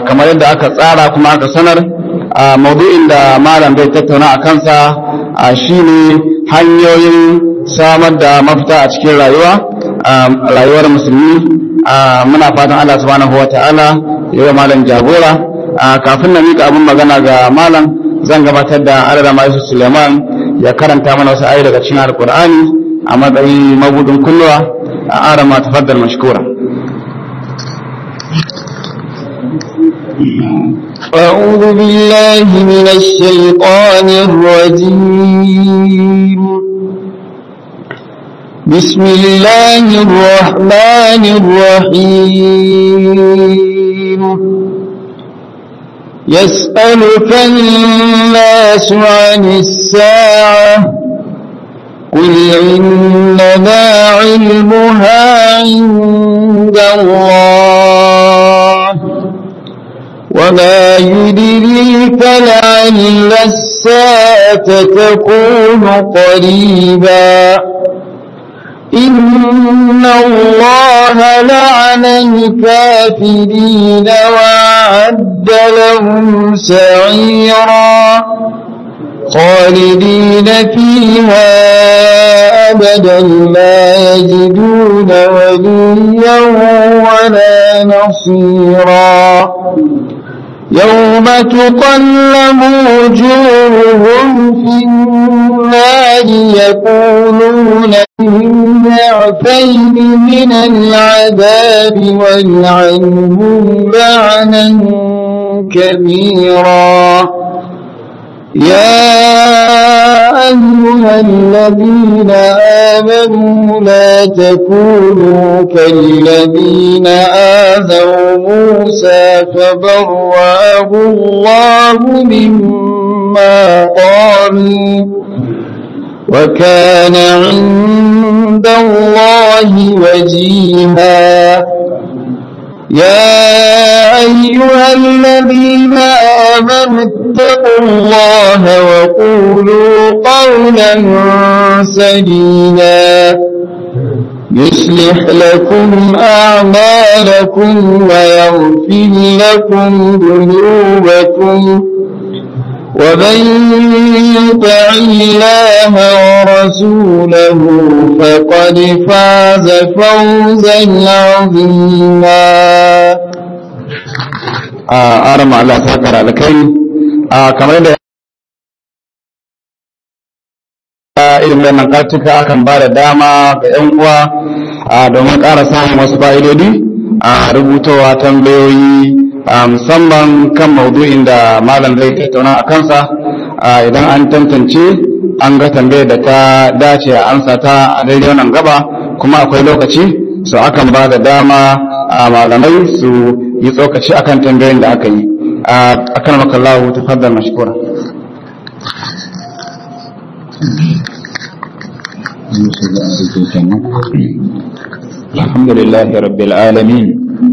kamar yadda aka tsara kuma aka sanar maudu'in da malam bai tattauna a kansa shine hanyoyin samar da mafita a cikin rayuwa rayuwar musulmi muna fatan Allah subhanahu wata'ala ya yi malam jagora kafin na mika abin magana ga malam zan gabatar da adada maisu suleiman ya karanta mana wasu ayi daga cikin alkur'ani a matsayin mabudin kulluwa a arama tafaddal mashkura أعوذ بالله من الشيطان الرجيم بسم الله الرحمن الرحيم يسألك الناس عن الساعة قل إنما علمها عند الله وما يدريك لعل الساعة تكون قريبا إن الله لعن الكافرين وأعد لهم سعيرا خالدين فيها أبدا لا يجدون وليا ولا نصيرا يوم تقلب وجوههم في النار يقولون من ضعفين من العذاب والعنهم لعنا كبيرا يا أيها الذين آمنوا لا تكونوا كالذين آذوا موسى فبرأه الله مما قالوا وكان عند الله وجيها يا أيها الذين آمنوا اتقوا الله وقولوا قولا سديدا يصلح لكم أعمالكم ويغفر لكم ذنوبكم ومن يطع الله ورسوله فقد فاز فوزا عظيما أرمى الله ساكر على كي kamar da irin wannan kartuka akan ba da dama ga 'yan uwa domin ƙara samun wasu fa'idodi a rubutowa tambayoyi musamman kan maudu'in da malam zai tattauna a kansa idan an tantance an ga tambayar da ta dace a ansa ta a daidai wannan gaba kuma akwai lokaci so akan ba da dama a malamai su yi tsokaci akan tambayoyin da aka yi akan makallahu tafaddal mashkura الحمد لله رب العالمين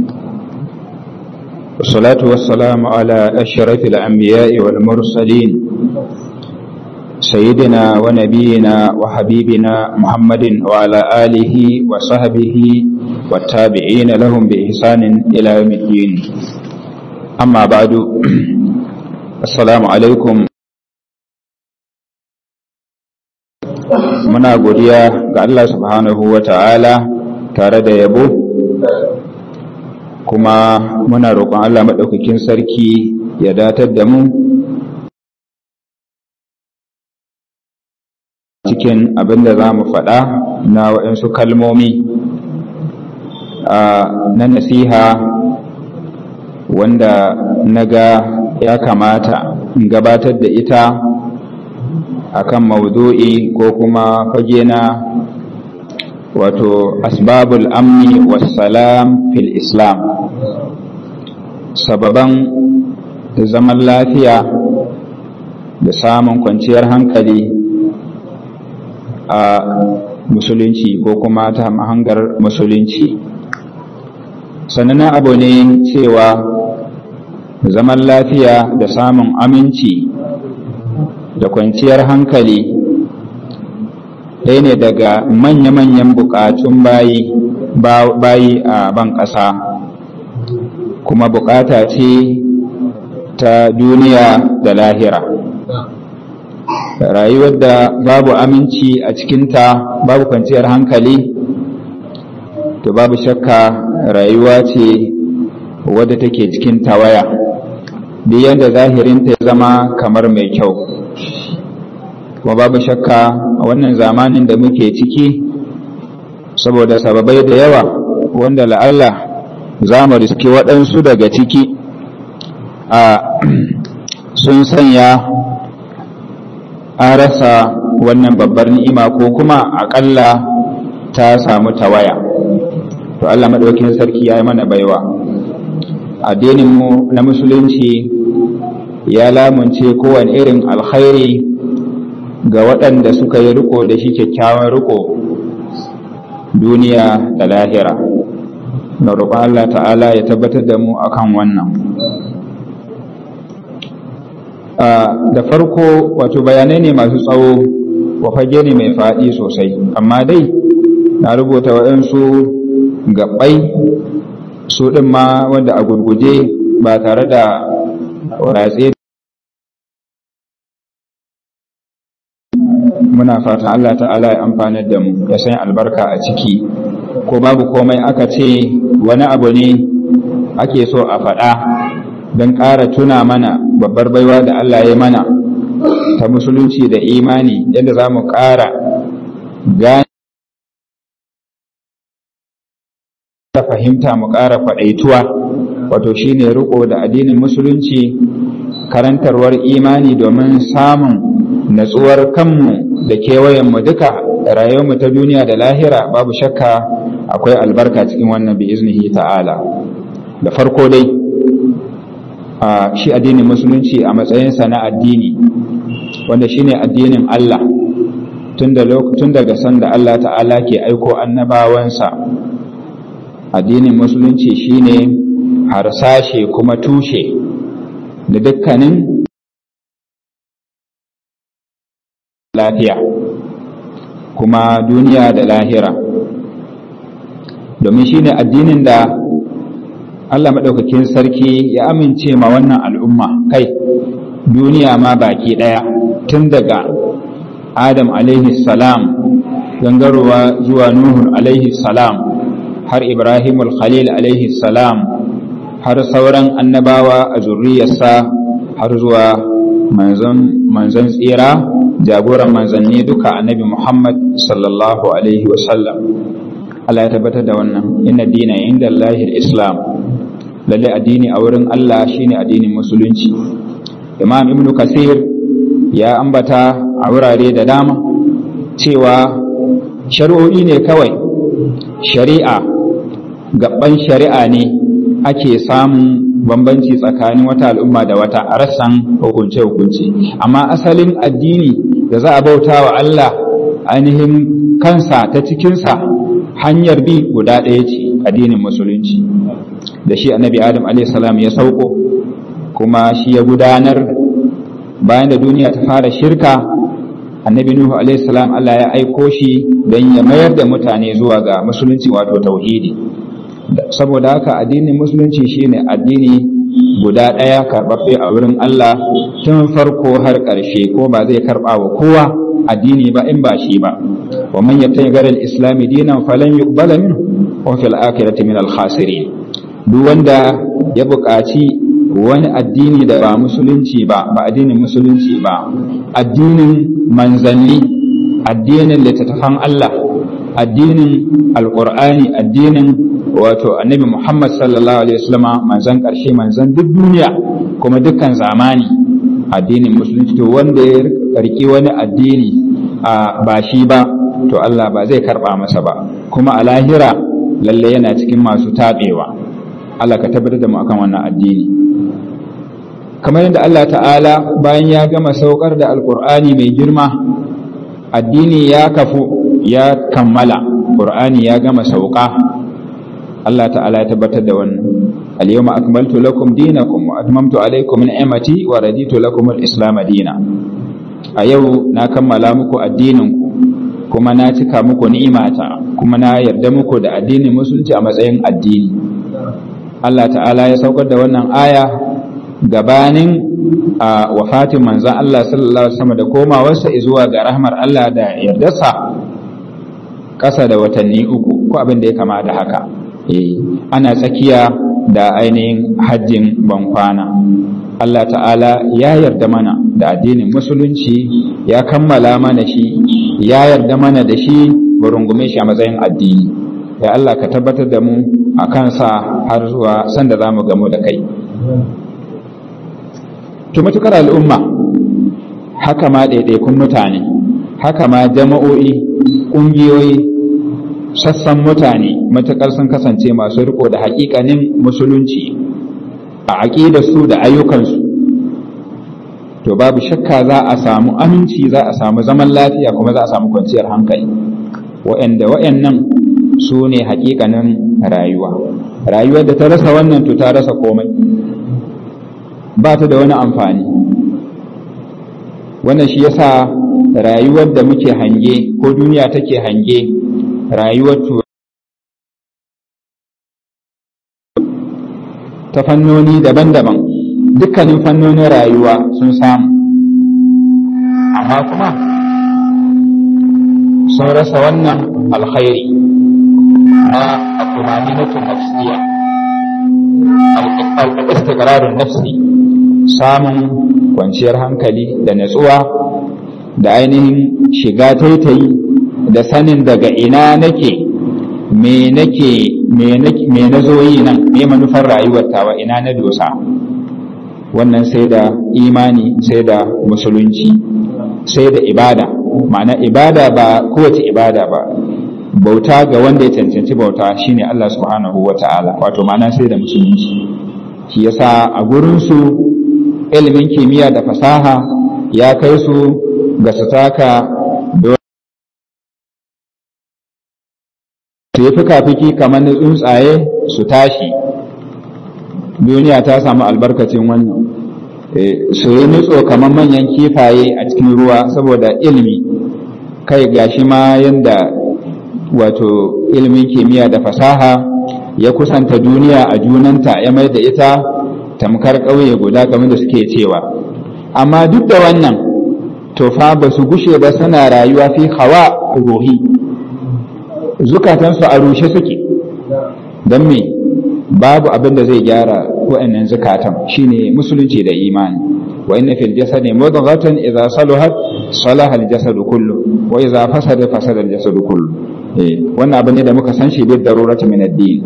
والصلاة والسلام على أشرف الأنبياء والمرسلين سيدنا ونبينا وحبيبنا محمد وعلى آله وصحبه والتابعين لهم بإحسان إلى يوم الدين أما بعد السلام عليكم muna godiya ga Allah subhanahu wa ta'ala tare da yabo kuma muna roƙon Allah maɗaukakin sarki ya datar da mu cikin abin da za mu faɗa na waɗansu kalmomi na nasiha wanda na ga ya kamata in gabatar da ita akan maudu'i ko kuma fage na wato asbabul amni wassalam fil islam sababan zaman lafiya da samun kwanciyar hankali a musulunci ko kuma ta mahangar musulunci sannan abu ne cewa zaman lafiya da samun aminci da kwanciyar hankali ɗaya ne daga manya-manyan buƙatun bayi bayi a ban ƙasa kuma bukata ce ta duniya da lahira rayuwar da babu aminci a cikinta babu kwanciyar hankali to babu shakka rayuwa ce wadda take cikin tawaya duk yadda zahirinta ya zama kamar mai kyau kuma babu shakka a wannan zamanin da muke ciki saboda sababai da yawa wanda la'alla za mu riski waɗansu daga ciki a sun sanya an rasa wannan babbar ni'ima ko kuma aƙalla ta samu tawaya to Allah maɗaukin sarki ya yi mana baiwa addininmu na musulunci ya lamunce kowane irin alkhairi ga waɗanda suka yi riko da shi kyakkyawan riko duniya da lahira na roƙon Allah ta'ala ya tabbatar da mu akan wannan da farko wato bayanai ne masu tsawo wa fage ne mai faɗi sosai amma dai na rubuta waɗansu gaɓai su ɗin ma wanda a gurguje ba tare da ratse muna fatan Allah ta'ala ya amfanar da mu ya san albarka a ciki ko babu komai aka ce wani abu ne ake so a faɗa don ƙara tuna mana babbar baiwa da Allah ya mana ta musulunci da imani yadda za mu ƙara gane ta fahimta mu ƙara faɗaituwa wato shine riko da addinin musulunci karantarwar imani domin samun natsuwar kanmu da kewayenmu duka rayuwarmu ta duniya da lahira babu shakka akwai albarka cikin wannan bi iznihi ta'ala da farko dai a shi addinin musulunci a matsayinsa na addini wanda shine addinin Allah tun daga sanda Allah ta'ala ke aiko annabawansa addinin musulunci shine harsashe kuma tushe da dukkanin lafiya kuma duniya da lahira domin shine addinin da Allah maɗaukakin sarki ya amince ma wannan al'umma kai duniya ma baki ɗaya tun daga Adam alaihi salam gangarowa zuwa Nuhu alaihi salam har Ibrahim khalil alaihi salam har sauran annabawa a zurriyarsa har zuwa manzon tsira jagoran manzanni duka annabi Muhammad sallallahu alaihi wasallam Allah ya tabbatar da wannan inna dina inda Allahil Islam lalle addini a wurin Allah shine addinin musulunci Imam Ibn Kasir ya ambata a wurare da dama cewa shari'o'i ne kawai shari'a gaban shari'a ne ake samun bambanci tsakanin wata al'umma da wata a rassan hukunce-hukunce amma asalin addini da za a bauta wa Allah ainihin kansa ta cikinsa hanyar bi guda ɗaya ce addinin musulunci da shi annabi adam salam ya sauko kuma shi ya gudanar bayan da duniya ta fara shirka annabi nuhu salam Allah ya aiko shi don ya mayar da mutane zuwa ga musulunci wato tauhidi saboda haka addinin musulunci shine addini guda ɗaya karɓaɓɓe a wurin Allah tun farko har ƙarshe ko ba zai karɓa wa kowa addini ba in ba shi ba wa man yattabi ghayra al-islam dinan falan yuqbala minhu wa fil akhirati min al-khasirin duk wanda ya buƙaci wani addini da ba musulunci ba ba addinin musulunci ba addinin manzanni addinin littattafan Allah addinin alqur'ani addinin wato annabi Muhammad sallallahu alaihi wasallama manzan ƙarshe manzan duk duniya kuma dukkan zamani addinin musulunci to wanda ya riki wani addini a ba shi ba to Allah ba zai karba masa ba kuma a lahira lalle yana cikin masu tabewa Allah ka tabbatar da mu akan wannan addini kamar yadda Allah ta'ala bayan ya gama saukar da alkur'ani mai girma addini ya kafu ya kammala qur'ani ya gama sauka Allah ta'ala ya tabbatar da wannan al-yawma akmaltu lakum dinakum wa atmamtu alaykum ni'mati wa raditu lakum al-islam dina a yau na kammala muku addinin ku kuma na cika muku ni'imata kuma na yarda muku da addinin musulunci a matsayin addini Allah ta'ala ya saukar da wannan aya gabanin a wafatin manzan Allah sallallahu alaihi wasallam da komawarsa zuwa ga rahmar Allah da yardarsa ƙasa da watanni uku ko abin da ya kama da haka eh ana tsakiya da ainihin hajjin bankwana Allah ta'ala ya yarda mana da addinin musulunci ya kammala mana shi ya yarda mana da shi mu rungume shi a matsayin addini ya Allah ka tabbatar da mu a kansa har zuwa sanda za mu gamu da kai to matukar al'umma haka ma ɗaiɗaikun mutane haka ma jama'o'i ƙungiyoyi sassan mutane matukar sun kasance masu riko da haƙiƙanin musulunci a su da ayyukansu to babu shakka za a samu aminci za a samu zaman lafiya kuma za a samu kwanciyar hankali wa'anda wa'annan su ne haƙiƙanin rayuwa rayuwar da ta rasa wannan to ta rasa komai ba ta da wani amfani wannan shi yasa rayuwar da muke hange ko duniya take hange rayuwar ta fannoni daban-daban dukkanin fannonin rayuwa sun samu amma kuma sun rasa wannan alkhairi na akumaninatu nafsiya al-istiqrarun nafsi samun kwanciyar hankali da natsuwa da ainihin shiga taitayi da sanin daga ina nake me nake me na zo yi nan me manufar rayuwar tawa ina na dosa wannan sai da imani sai da musulunci sai da ibada ma'ana ibada ba kowace ibada ba bauta ga wanda ya cancanci bauta shine Allah subhanahu wa ta'ala wato ma'ana sai da musulunci shi yasa a gurinsu ilimin kimiyya da fasaha ya kai su ga su taka su yi fika-fiki kamar na tsuntsaye su tashi duniya ta samu albarkacin wannan su yi nutso kamar manyan kifaye a cikin ruwa saboda ilimi kai gashi ma yadda wato ilimin kimiyya da fasaha ya kusanta duniya a junanta ya mai da ita tamkar ƙauye guda kamar da suke cewa amma duk da wannan to fa ba su gushe ba suna rayuwa fi hawa ruhi zukatansu a rushe suke don me babu abin da zai gyara wa'annan zukatan shine musulunci da imani wa inna fil jasadi mudghatan idza saluhat salaha al jasadu kullu wa idza fasada fasada al jasadu kullu eh wannan abin ne da muka san shi bi darurati min ad-din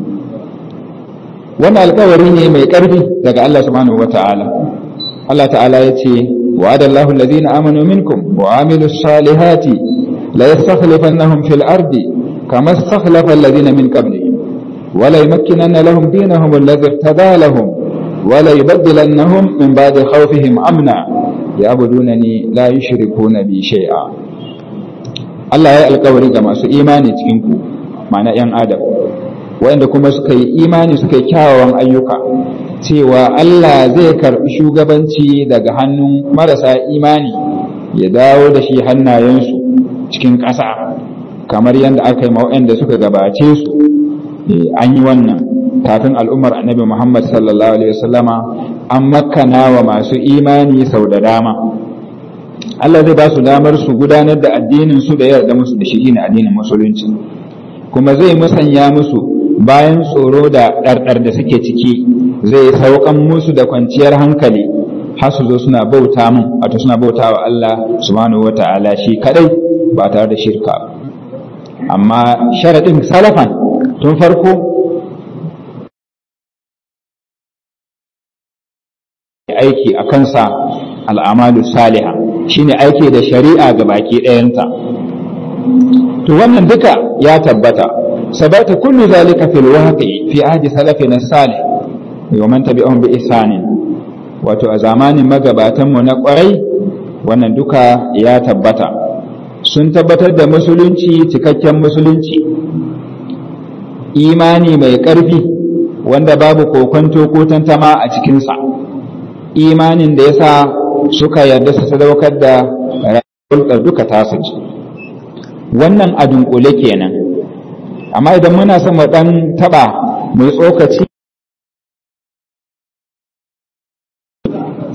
wannan alƙawari ne mai ƙarfi daga Allah subhanahu wata'ala Allah ta'ala ya ce wa'ada Allahu alladhina amanu minkum wa amilus salihati la yastakhlifannahum fil ardi kama istakhlafa alladhina min qablihim wa la yumakkinanna lahum dinahum alladhi irtada lahum wa la yubaddilannahum min ba'di khawfihim amna ya'budunani la yushrikuna bi shay'a Allah ya alƙawari ga masu imani cikin ku ma'ana 'yan adam waɗanda kuma suka yi imani suka yi kyawawan ayyuka cewa Allah zai karɓi shugabanci daga hannun marasa imani ya dawo da shi hannayensu cikin ƙasa kamar yadda aka yi waɗanda suka gabace su an yi wannan kafin al'ummar annabi Muhammad sallallahu alaihi wasallama an makana wa masu imani sau da dama Allah zai ba su damar su gudanar da addinin su da yarda musu da shi ne addinin musulunci kuma zai musanya musu bayan tsoro da ɗarɗar da suke ciki zai saukan musu da kwanciyar hankali har su zo suna bauta mun wato suna bauta wa Allah subhanahu wa ta'ala shi kadai ba tare da shirka amma sharaɗin salafan tun farko aiki a kansa al'amalu saliha shine aiki da shari'a ga baki ɗayanta to wannan duka ya tabbata sabata kullu zalika fil waqi fi ahdi salafina salih wa man tabi'ahum bi ihsanin wato a zamanin magabatan mu na kwarai wannan duka ya tabbata sun tabbatar da musulunci cikakken musulunci imani mai ƙarfi wanda babu kokonto ko tantama a cikinsa imanin da yasa suka yarda su sadaukar da rayuwar duka tasu wannan a dunkule kenan amma idan muna son mu dan taba mu tsokaci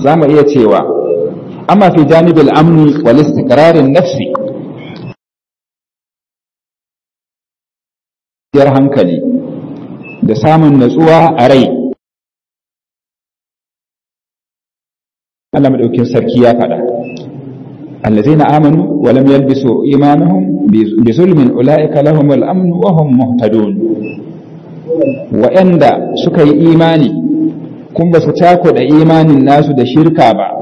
za mu iya cewa amma fi janibil amni wal istiqrarin nafsi yar hankali da samun natsuwa a rai Allah madaukin sarki ya faɗa allazina amanu wa lam yalbisu imanuhum bi zulmin ulaika lahumul amn wa hum muhtadun wa'anda suka yi imani kun ba su da imanin nasu da shirka ba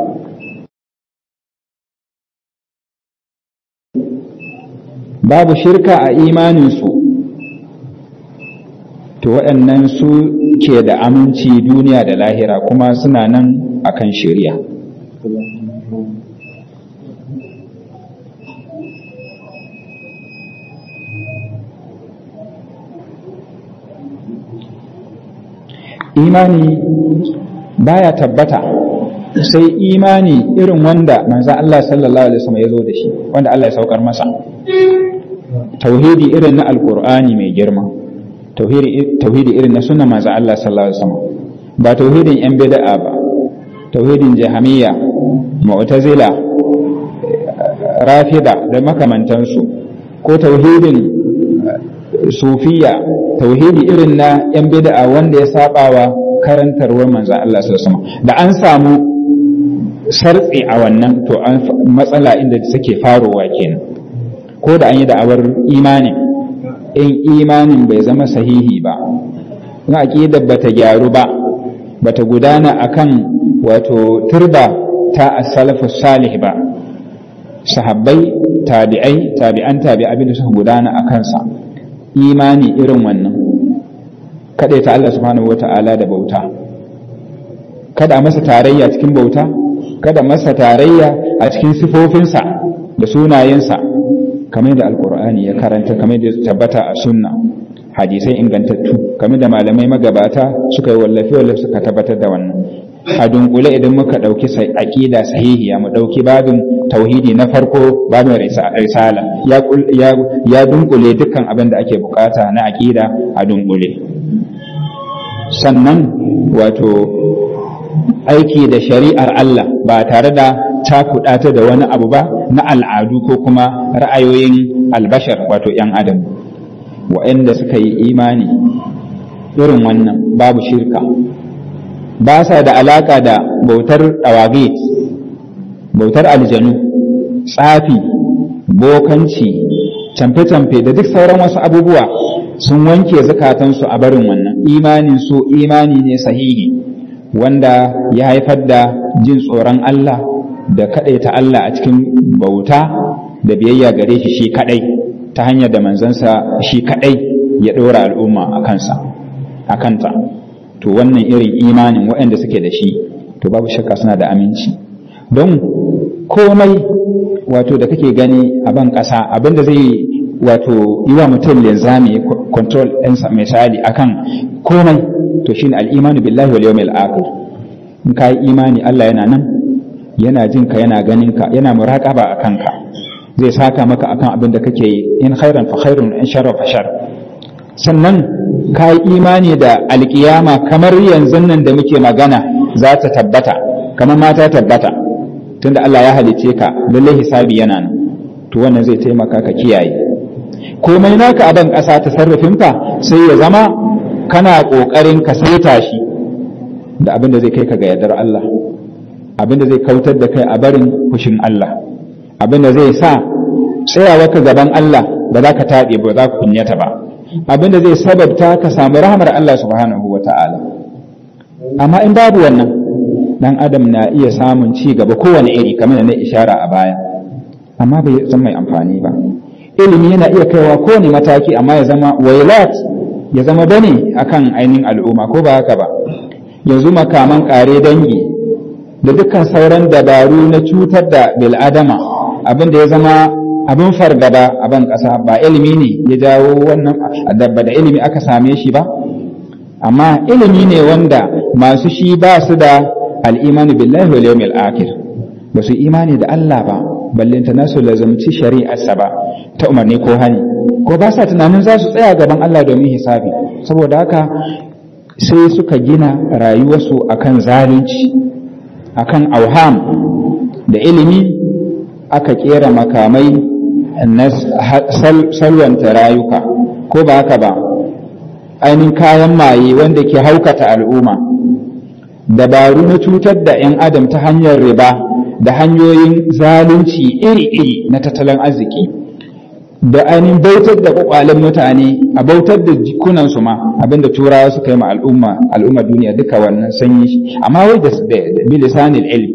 babu shirka a imaninsu to waɗannan su ke da aminci duniya da lahira kuma suna nan akan shari'a imani baya tabbata sai imani irin wanda manzan Allah sallallahu alaihi wasallam ya zo da shi wanda Allah ya saukar masa tauhidi irin na alkur'ani mai girma tauhidi irin na sunan manzan Allah sallallahu alaihi wasallam ba tauhidin yan bid'a ba tauhidin jahamiyya mu'tazila rafida da makamantansu ko tauhidin sufiya tauhidi irin na yan bid'a wanda ya sabawa karantarwar manzan Allah sallallahu alaihi da an samu sartsi a wannan to an matsala inda suke farowa kenan ko da an yi da'awar imanin in imanin bai zama sahihi ba in aqidar bata gyaru ba bata gudana akan wato turba ta as-salafus salih ba sahabbai tabi'ai tabi'an tabi'a abin da suka gudana a kansa imani irin wannan kada ta Allah subhanahu wata'ala da bauta kada masa tarayya cikin bauta kada masa tarayya a cikin sifofinsa da sunayensa kamar da alkur'ani ya karanta kamar da tabbata a sunna hadisai ingantattu kamar da malamai magabata suka yi wallafi wallafi suka tabbatar da wannan a dunkule idan muka ɗauki aƙida sahihiya mu ɗauki babin tauhidi na farko babin risala ya dunkule dukkan abin da ake bukata na aƙida a dunkule sannan wato aiki da shari'ar Allah ba tare da cakuɗa ta da wani abu ba na al'adu ko kuma ra'ayoyin albashar wato ‘yan adam wa'anda suka yi imani irin wannan babu shirka ba sa da alaka da bautar ɗawagit bautar aljanu tsafi bokanci camfe-camfe da duk sauran wasu abubuwa sun wanke zukatansu a barin wannan imanin su imani ne sahihi wanda ya haifar da jin tsoron Allah da kaɗaita Allah a cikin bauta da biyayya gare shi shi kaɗai ta hanyar da manzansa shi kaɗai ya ɗora al'umma a kansa a kanta to wannan irin imanin waɗanda suke da shi to babu shakka suna da aminci don komai wato da kake gani a ban ƙasa abinda zai wato yi wa mutum linzami control ɗinsa misali akan komai to shine al'imanu billahi wal yawmil akhir in ka yi imani Allah yana nan yana jin ka yana ganin ka yana muraqaba akan ka zai saka maka akan abin da kake yi in khairan fa khairun in sharra fa shar sannan ka yi imani da alkiyama kamar yanzu nan da muke magana za ta tabbata kamar ma ta tabbata tunda Allah ya halice ka lalle hisabi yana nan to wannan zai taimaka ka kiyaye komai naka a ban ƙasa ta sarrafinka sai ya zama kana ƙoƙarin ka saita shi da abin da zai kai ka ga yardar Allah abin da zai kautar da kai a barin fushin Allah abin da zai sa tsayawa ka gaban Allah ba za ka taɓe ba za ka kunyata ba abin da zai sababta ka samu rahmar Allah subhanahu wa ta'ala amma in babu wannan dan adam na iya samun ci gaba kowane iri kamar da na ishara a baya amma bai san mai amfani ba ilimi yana iya kaiwa kowane mataki amma ya zama wailat ya zama bane akan ainihin al'umma ko ba haka ba yanzu makaman kare dangi da dukkan sauran dabaru na cutar da bil'adama abin da ya zama abin fargaba a ban ƙasa ba ilimi ne ya jawo wannan dabba da ilimi aka same shi ba amma ilimi ne wanda masu shi ba su da al'imani billahi wal yawmil akhir ba su imani da Allah ba ballinta nasu lazumci shari'arsa ba ta umarni ko hani ko ba sa tunanin za su tsaya gaban Allah domin hisabi saboda haka sai suka gina rayuwarsu akan zalunci akan auham da ilimi aka kera makamai na salwanta rayuka ko ba haka ba ainihin kayan maye wanda ke haukata al'umma dabaru na cutar da 'yan adam ta hanyar riba da hanyoyin zalunci iri-iri na tattalin arziki da ainihin bautar da kwakwalen mutane a bautar da jikunansu ma abinda turawa suka yi ma al'umma al'umma duniya duka wannan sanyi amma wai da bilisanil ilmi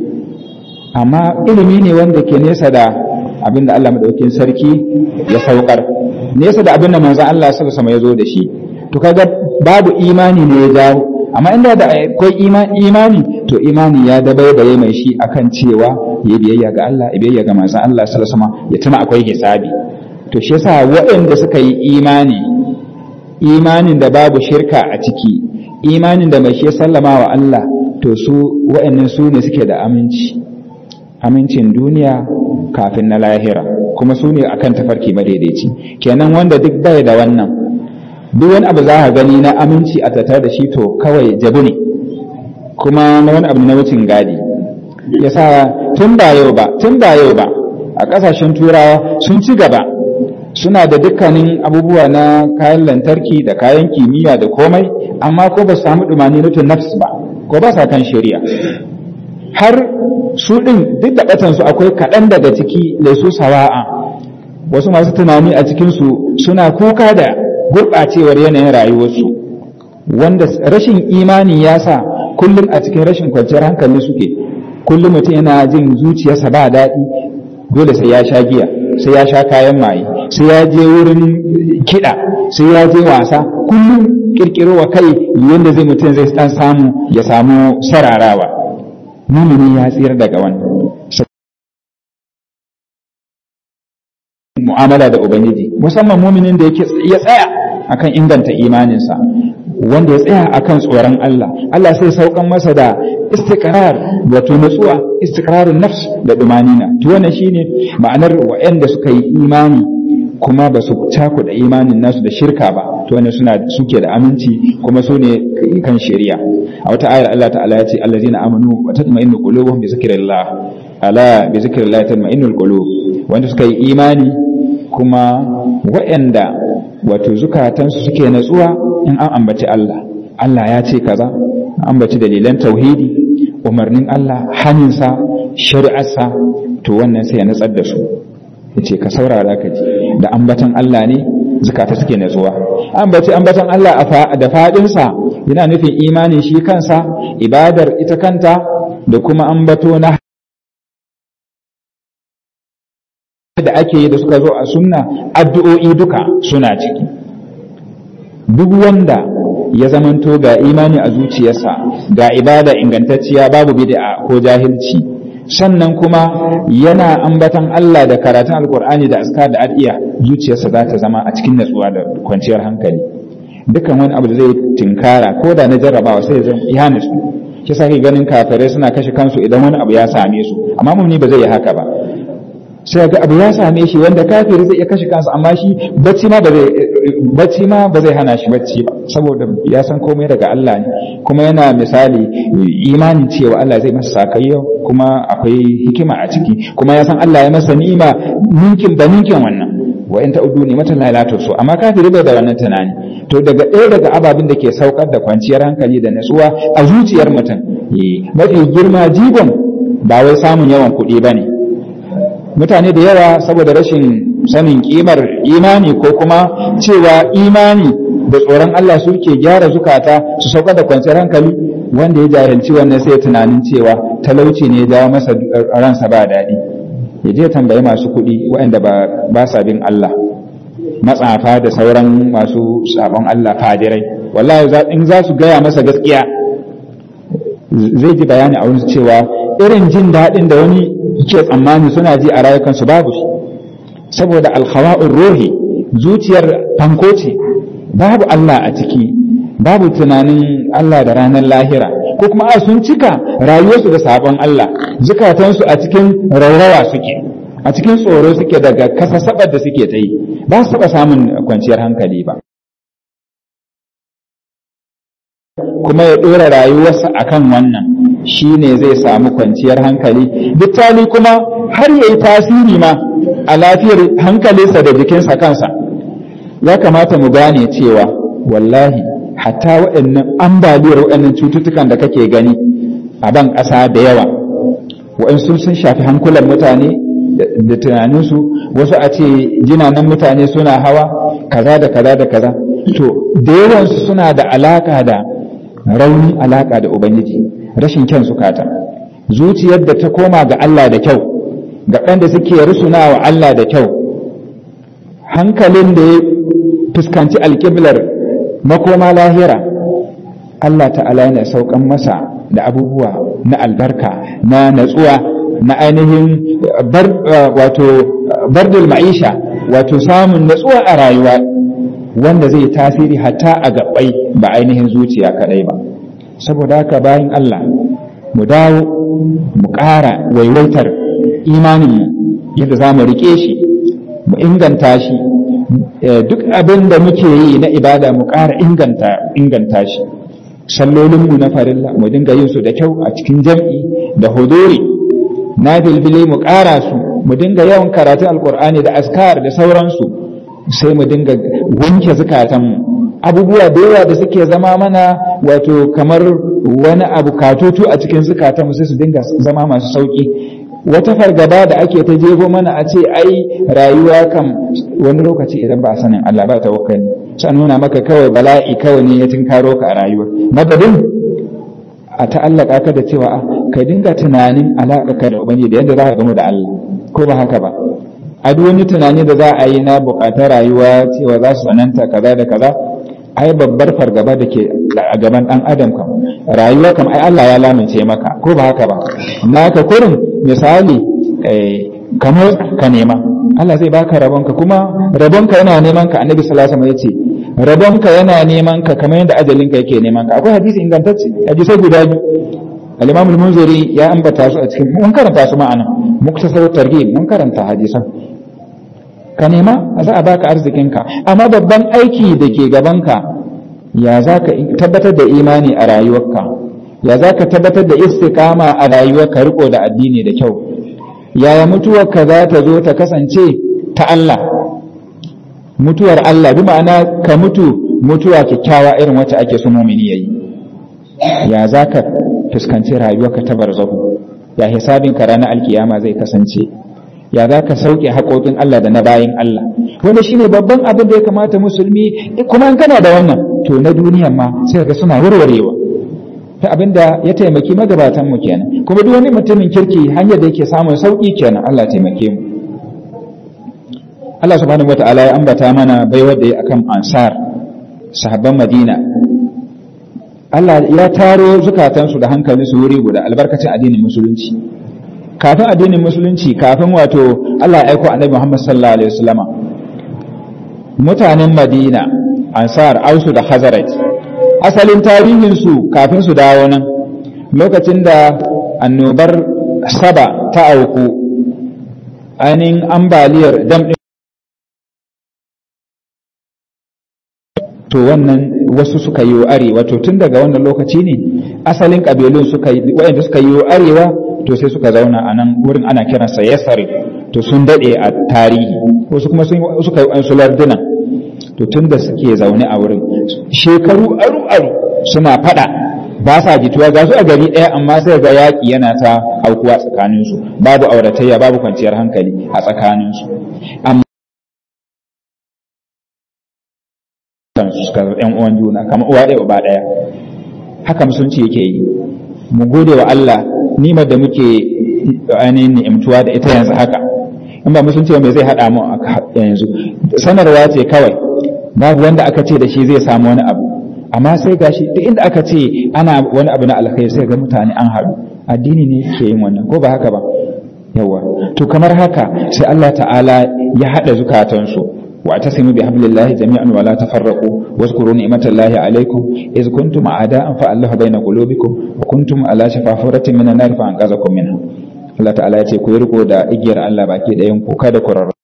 amma ilimi ne wanda ke nesa da abinda Allah madaukakin sarki ya saukar nesa da abinda manzon Allah sallallahu alaihi ya zo da shi to kaga babu imani ne ya jawo amma inda da akwai imani to imani ya dabaibaye mai shi akan cewa ya biyayya ga Allah ya biyayya ga manzon Allah sallallahu alaihi wasallam ya tuna akwai hisabi to shi yasa waɗanda suka yi imani imanin da babu shirka a ciki imanin da mai shi sallama wa Allah to su waɗannan su ne suke da aminci amincin duniya kafin na lahira kuma su ne akan tafarki madaidaici kenan wanda duk bai da wannan duk wani abu za ka gani na aminci a tattare da shi to kawai jabu ne kuma na wani abu na wucin gadi yasa tun ba yau ba tun ba yau ba a ƙasashen turawa sun ci gaba suna da dukkanin abubuwa na kayan lantarki da kayan kimiyya da komai amma ko ba su samu dumani nutun nafs ba ko ba sa kan shari'a har su ɗin duk da ɓatansu akwai kaɗan daga ciki da su sawa'a wasu masu tunani a cikinsu suna kuka da gurɓacewar yanayin rayuwarsu wanda rashin imani ya sa kullum a cikin rashin kwanciyar hankali suke kullum mutum yana jin zuciyarsa ba daɗi dole sai ya sha giya sai ya sha kayan maye sai ya je wurin kiɗa sai ya je wasa kullum kirkiro wa kai yadda zai mutum zai dan samu ya samu sararawa mumini ya tsira daga wannan mu'amala da ubangiji musamman muminin da yake ya tsaya akan inganta imaninsa wanda ya tsaya akan tsoron Allah Allah sai saukan masa da istiqrar wato nutsuwa istiqrarun nafs da dumanina to wannan shine ma'anar wa'anda suka yi imani kuma ba su cakuɗa imanin nasu da shirka ba to wannan suna suke da aminci kuma su ne kan shari'a a wata ayar Allah ta'ala ya ce allazina amanu wa tatma'innu qulubuhum bi zikrillah ala bi zikrillah tatma'innul qulub wanda suka yi imani kuma waɗanda wato zukatansu suke natsuwa in an ambaci Allah Allah ya ce kaza ambaci dalilan tauhidi umarnin Allah haninsa shari'arsa to wannan sai ya natsar da su yace ka saurara ka ji da ambatan Allah ne zukata suke natsuwa ambaci ambatan Allah da fadinsa yana nufin imani shi kansa ibadar ita kanta da kuma ambato na da ake yi da suka zo a sunna addu'o'i duka suna ciki duk wanda ya zamanto ga imani a zuciyarsa ga ibada ingantacciya babu bid'a ko jahilci sannan kuma yana ambatan Allah da karatun alkur'ani da askar da adiya zuciyarsa za ta zama a cikin natsuwa da kwanciyar hankali dukkan wani abu da zai tinkara ko da na jarrabawa sai zan ya nutsu shi sa ganin kafirai suna kashe kansu idan wani abu ya same su amma mumni ba zai yi haka ba sai ga abu ya same shi wanda kafiri zai iya kashe kansa amma shi bacci ma ba zai bacci ma ba zai hana shi bacci ba saboda ya san komai daga Allah ne kuma yana misali imanin cewa Allah zai masa sakayya kuma akwai hikima a ciki kuma ya san Allah ya masa ni'ima ninkin ba ninkin wannan wa in ta'udu ni matan la so amma kafiri bai da wannan tunani to daga ɗaya daga ababin da ke saukar da kwanciyar hankali da natsuwa a zuciyar mutum mafi girma jigon ba wai samun yawan kuɗi ba ne mutane da yawa saboda rashin sanin kimar imani ko kuma cewa imani da tsoron Allah suke gyara zukata su sauka da kwanciyar hankali wanda ya jahilci wannan sai tunanin cewa talauci ne ya jawo masa ransa ba daɗi ya je tambayi masu kuɗi waɗanda ba sa bin Allah matsafa da sauran masu sabon Allah fadirai wallahi in za su gaya masa gaskiya zai ji bayani a wurin cewa irin jin daɗin da wani ke tsammani suna ji a rayukansu babu shi saboda alhawa'ur ruhi zuciyar fanko ce babu Allah a ciki babu tunanin Allah da ranar lahira ko kuma a sun cika rayuwarsu da sabon Allah zukatansu a cikin raurawa suke a cikin tsoro suke daga kasasabar da suke ta yi ba su taɓa samun kwanciyar hankali ba kuma ya ɗora rayuwarsa akan wannan shine zai samu kwanciyar hankali bittali kuma har yayi tasiri ma a lafiyar hankalinsa da jikinsa kansa ya kamata mu gane cewa wallahi hatta waɗannan ambaliyar waɗannan cututtukan da kake gani a ban ƙasa da yawa waɗansu sun shafi hankulan mutane da tunaninsu wasu a ce jinanan mutane suna hawa kaza da kaza da kaza to da yawansu suna da alaka da raunin alaka da ubangiji rashin kyan sukata zuciyar da ta koma ga Allah da kyau ga da suke rusuna wa Allah da kyau hankalin da ya fuskanci alƙiblar makoma lahira Allah ta'ala yana saukan masa da abubuwa na albarka na natsuwa na ainihin wato bardul ma'isha wato samun natsuwa a rayuwa wanda zai tasiri hatta a gabbai ba ainihin zuciya kadai ba saboda haka bayan Allah mu dawo mu ƙara waiwaitar imanin yadda za mu rike shi mu inganta shi duk abin da muke yi na ibada mu ƙara inganta shi sallolinmu na farilla mu dinga yin su da kyau a cikin jam'i da huduri na bilbile mu ƙara su mu dinga yawan karatun alkur'ani da askar da sauransu sai mu dinga wanke zukatanmu abubuwa da yawa da suke zama mana wato kamar wani abu katutu a cikin zukatanmu sai su dinga zama masu sauki wata fargaba da ake ta jego mana a ce ai rayuwa kam wani lokaci idan ba sanin Allah ba tawakkali sai nuna maka kawai bala'i kawai ne ya tinkaro ka a rayuwa madadin a ta'allaka ka da cewa ka dinga tunanin alaƙa ka da ubangiji da yadda za ka gamu da Allah ko ba haka ba a duk wani tunani da za a yi na buƙatar rayuwa cewa za su tsananta kaza da kaza ai babbar fargaba da ke a gaban ɗan adam kam rayuwa kam ai Allah ya lamince maka ko ba haka ba na ka kurin misali kamar ka nema Allah zai baka rabonka kuma rabonka yana neman ka annabi sallallahu alaihi wasallam yace rabonka yana neman ka kamar yadda ajalinka yake neman ka akwai hadisi ingantacce hadisai guda biyu al-imam al-munziri ya ambata su a cikin mun karanta su ma'ana muktasar targhib mun karanta hadisan ka nema za a baka arzikinka amma babban aiki da ke gabanka ya za ka tabbatar da imani a rayuwarka ya za ka tabbatar da istiqama a rayuwarka riko da addini da kyau yaya mutuwarka za ta zo ta kasance ta Allah mutuwar Allah bi ma'ana ka mutu mutuwa kyakkyawa irin wacce ake so mumini yayi ya za ka fuskanci rayuwarka ta barzahu ya hisabin ka ranar alkiyama zai kasance ya za ka sauke haƙoƙin Allah da na bayin Allah wanda shine babban abin da ya kamata musulmi kuma in kana da wannan to na duniyan ma sai ga suna warwarewa ta abin da ya taimaki magabatan mu kenan kuma duk wani mutumin kirki hanyar da yake samun sauki kenan Allah taimake mu Allah subhanahu wata'ala ya ambata mana baiwar da ya akan ansar sahabban Madina Allah ya taro zukatansu da hankalinsu wuri guda albarkacin addinin musulunci kafin addinin musulunci kafin wato Allah ya aiko annabi Muhammad sallallahu alaihi wasallama mutanen Madina ansar ausu da Khazraj asalin tarihin su kafin su dawo nan lokacin da annobar saba ta auku ainihin ambaliyar dam to wannan wasu suka yi arewa to tun daga wannan lokaci ne asalin kabilun suka yi wayanda suka yi arewa to sai suka zauna a nan wurin ana kiransa yasari to sun dade a tarihi wasu kuma sun suka yi su larduna to tun da suke zaune a wurin shekaru aru aru suna fada ba sa jituwa ga su a gari ɗaya amma sai ga yaƙi yana ta aukuwa tsakaninsu babu auratayya babu kwanciyar hankali a tsakaninsu amma suka yan uwan juna kamar uwa ɗaya uba ɗaya haka musulunci yake yi mu gode wa Allah nimar da muke ainihin ni'imtuwa da ita yanzu haka in ba musulunci ba mai zai haɗa mu yanzu sanarwa ce kawai babu wanda aka ce da shi zai samu wani abu amma sai gashi duk inda aka ce ana wani abu na alkhairi sai ga mutane an haɗu addini ne ke yin wannan ko ba haka ba yawa to kamar haka sai Allah ta'ala ya haɗa zukatansu واعتصموا بحبل الله جميعا ولا تفرقوا واذكروا نعمة الله عليكم إذ كنتم أعداء فألف بين قلوبكم وكنتم على شفا فرة من النار فأنقذكم منها Allah ta'ala ya ce ku yi riko da igiyar Allah baki ɗayan ku kada ku rarra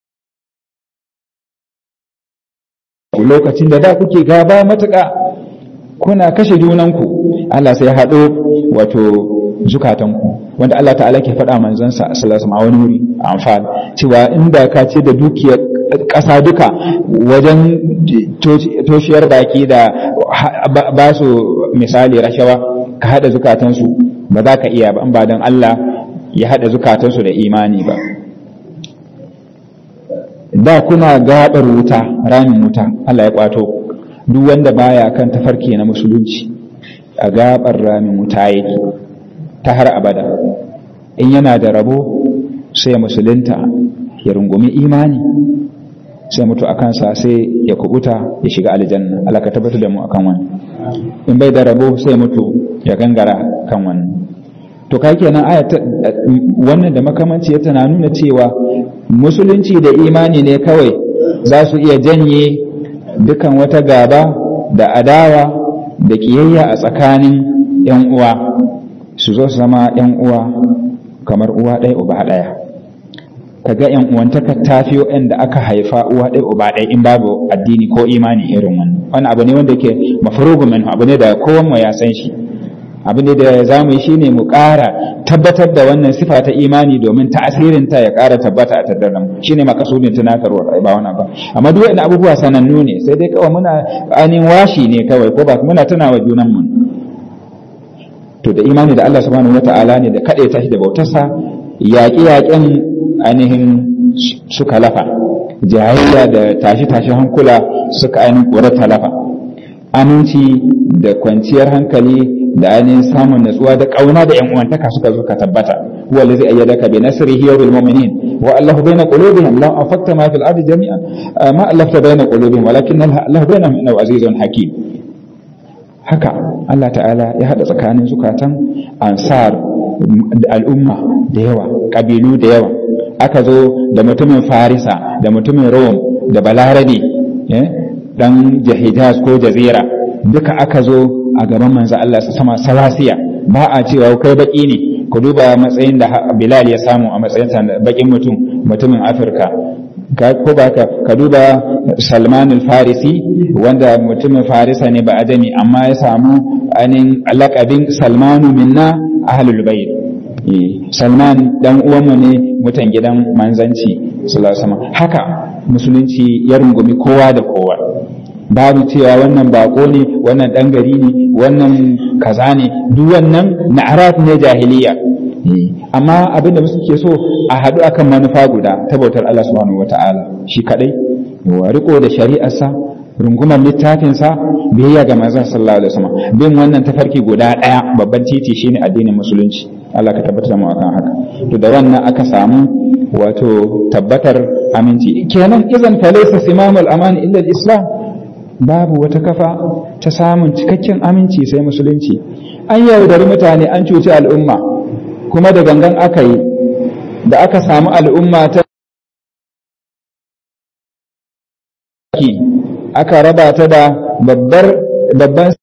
lokacin da da kuke gaba matuƙa kuna kashe junanku Allah sai haɗo wato zukatanku wanda Allah ta'ala ke faɗa manzansa sallallahu alaihi wani wuri a amfani cewa inda ka ce da dukiyar ƙasa duka wajen toshiyar baki da ba su misali rashawa ka haɗa zukatansu ba za ka iya ba ba don Allah ya haɗa zukatansu da imani ba da kuna gaɓar wuta ramin wuta Allah ya kwato duk wanda baya kan tafarki na musulunci a gaɓar ramin wuta yake ta har abada in yana da rabo sai musulunta ya rungumi imani sai mutu a kansa sai ya kubuta ya shiga aljanna Allah ka tabbatar da mu akan wani in bai da rabo sai mutu ya gangara kan wani to kai kenan aya wannan da makamanci tana nuna cewa musulunci da imani ne kawai za su iya janye dukan wata gaba da adawa da kiyayya a tsakanin yan uwa su zo su zama yan uwa kamar uwa ɗaya uba ɗaya kaga yan uwantaka ta fi da aka haifa uwa ɗaya uba ɗaya in babu addini ko imani irin wannan wani abu ne wanda ke mafarugu min abu ne da kowan ya san shi abin da za mu yi shine mu ƙara tabbatar da wannan sifa ta imani domin ta'asirin ta ya ƙara tabbata a tattare mu shine makasudin tunatarwa ba wannan ba amma duk wani abubuwa sanannu ne sai dai kawai muna ainihin washi ne kawai ko ba muna tunawa junan mu to da imani da Allah subhanahu wata'ala ne da kaɗai tashi da bautarsa yaƙi-yaƙen ainihin suka lafa jayayya da tashi-tashi hankula suka ainihin ƙurata lafa aminci da kwanciyar hankali da ainihin samun natsuwa da ƙauna da 'yan uwantaka suka zo ka tabbata huwa allazi ayyadaka bi nasrihi wa bil mu'minin wa allahu bayna qulubihim la afakta ma fil ardi jami'an ma allafta bayna qulubihim walakin allahu bainahum innahu azizun hakim haka Allah ta'ala ya haɗa tsakanin zukatan ansar al'umma da yawa ƙabilu da yawa aka zo da mutumin farisa da mutumin rom da balarabe dan jahijaz ko jazira duka aka zo a gaban manzo Allah su sama salasiya ba a cewa kai baki ne ku duba matsayin da Bilal ya samu a matsayin bakin mutum mutumin Afirka ko ba ka duba Salman al-Farisi wanda mutumin Farisa ne ba adami amma ya samu anin lakabin Salmanu minna ahlul bayt Salman dan uwanmu ne mutan gidan manzanci sallallahu haka musulunci ya rungumi kowa da kowa babu cewa wannan bako ne wannan dan gari ne wannan kaza ne duk wannan na'arat ne jahiliya amma abinda musu ke so a haɗu akan manufa guda ta bautar Allah subhanahu wata'ala shi kadai wa riko da shari'arsa rungumar littafinsa biyayya ga manzon sallallahu alaihi wasallam bin wannan tafarki guda ɗaya babban titi shine addinin musulunci Allah ka tabbatar mu akan haka to da wannan aka samu wato tabbatar aminci kenan idan fa laysa simamul amani illa al-islam babu wata kafa ta samun cikakken aminci sai musulunci an yaudari mutane an cuci al'umma kuma da gangan aka yi da aka samu al'umma ta aka raba ta da babbar babban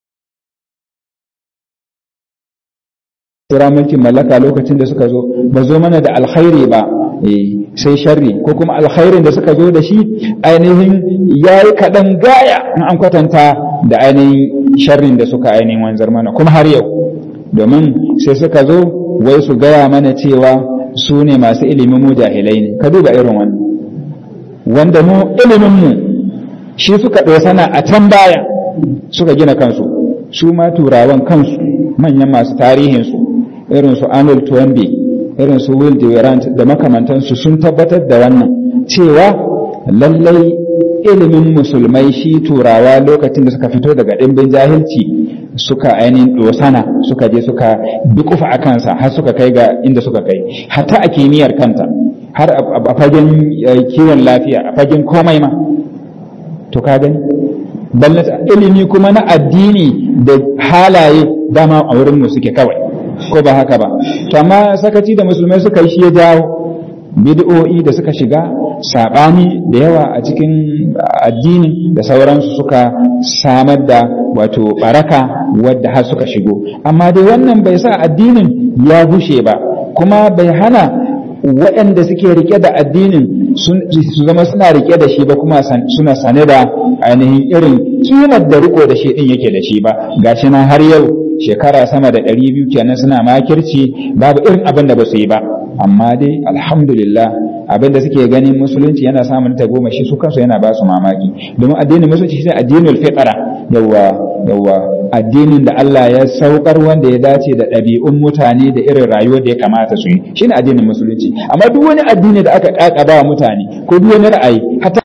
tura mulkin mallaka lokacin da suka zo ba zo mana da alkhairi ba sai sharri ko kuma alkhairin da suka zo da shi ainihin ya yi kaɗan gaya in an kwatanta da ainihin sharrin da suka ainihin wanzar mana kuma har yau domin sai suka zo wai su gaya mana cewa su ne masu ilimin mu jahilai ne ka duba irin wannan wanda mu ilimin mu shi suka sana a can baya suka gina kansu su ma turawan kansu manyan masu tarihinsu irin su Arnold Toynbee irin su Will Durant da makamantansu sun tabbatar da wannan cewa lallai ilimin musulmai shi turawa lokacin da suka fito daga ɗimbin jahilci suka ainihin dosana suka je suka dukufa a kansa har suka kai ga inda suka kai hatta a kimiyyar kanta har a fagen kiwon lafiya a fagen komai ma to ka gani ballata ilimi kuma na addini da halaye dama a wurinmu suke kawai ko ba haka ba to amma sakaci da musulmai suka yi shi ya jawo bid'o'i da suka shiga sabani da yawa a cikin addini da sauransu suka samar da wato baraka wadda har suka shigo amma dai wannan bai sa addinin ya bushe ba kuma bai hana waɗanda suke rike da addinin su zama suna rike da shi ba kuma suna sane da ainihin irin kimar da riko da shi din yake da shi ba gashi nan har yau shekara sama da ɗari biyu kenan suna makirci babu irin abin da ba su yi ba amma dai alhamdulillah abin da suke ganin musulunci yana samun ta goma shi su kansu yana ba su mamaki domin addinin musulunci shi addinin fitara yawa yawa addinin da Allah ya saukar wanda ya dace da ɗabi'un mutane da irin rayuwar da ya kamata su yi shine addinin musulunci amma duk wani addini da aka kakaba wa mutane ko duk wani ra'ayi hatta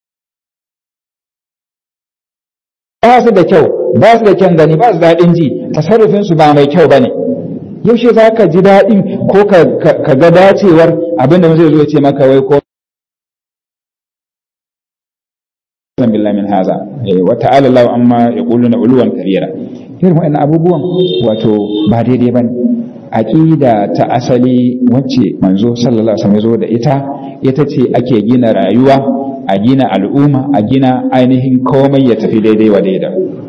ba su da kyau ba su da kyan gani ba su daɗin ji tasarrufin su ba mai kyau bane yaushe za ka ji daɗin ko ka ga dacewar abinda zai zo ce maka wai ko billahi min haza wa ta'ala Allah amma yaquluna uluwan kabira irin wa'annan abubuwan wato ba daidai bane aqida ta asali wacce manzo sallallahu alaihi wasallam ya zo da ita ita ce ake gina rayuwa a gina al'umma a gina ainihin komai ya tafi daidai wa daida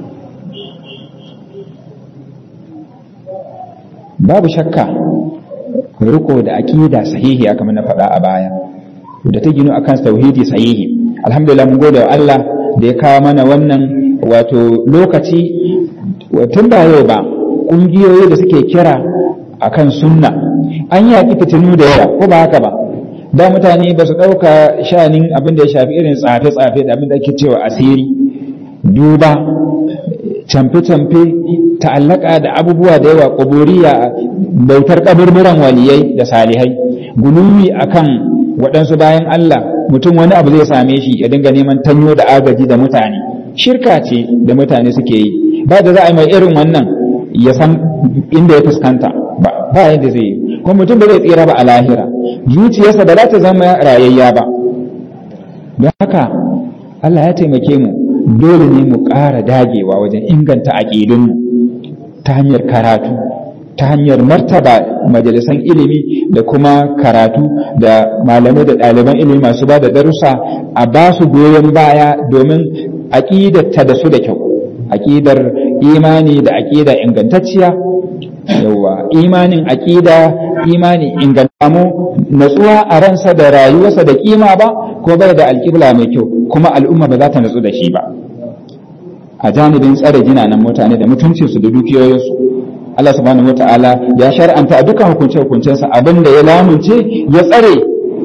babu shakka riko da aqida sahihi kamar na faɗa a baya da ta gino akan tauhidi sahihi alhamdulillah mun gode wa Allah da ya kawo mana wannan wato lokaci tun ba yau ba ƙungiyoyi da suke kira akan sunna an yaƙi fitinu da yawa ko ba haka ba da mutane ba su ɗauka shanin abin da ya shafi irin tsafe-tsafe da abin da ake cewa asiri duba camfe-camfe ta'allaka da abubuwa da yawa ƙuburiya bautar ƙaburburan waliyai da salihai guluwi akan waɗansu bayan Allah mutum wani abu zai same shi ya dinga neman tanyo da agaji da mutane shirka ce da mutane suke yi ba da za a yi mai irin wannan ya san inda ya fuskanta ba yadda zai yi kuma mutum ba zai tsira ba a lahira zuciyarsa ba za ta zama rayayya ba don haka Allah ya taimake mu dole ne mu ƙara dagewa wajen inganta aƙidunmu ta hanyar karatu ta hanyar martaba majalisan ilimi da kuma karatu da malamai da ɗaliban ilimi masu ba da darussa a ba su goyon baya domin aƙidar da su da kyau aƙidar imani da aƙida ingantacciya yawa imanin aƙida imani ingantamu natsuwa a ransa da rayuwarsa da kima ba ko bai da alƙibla mai kyau kuma al'umma ba za ta natsu da shi ba a janibin tsare jinanan mutane da mutuncinsu da dukiyoyinsu Allah subhanahu wata'ala ya shar'anta a dukkan hukunce-hukuncensa abin da ya lamunce ya tsare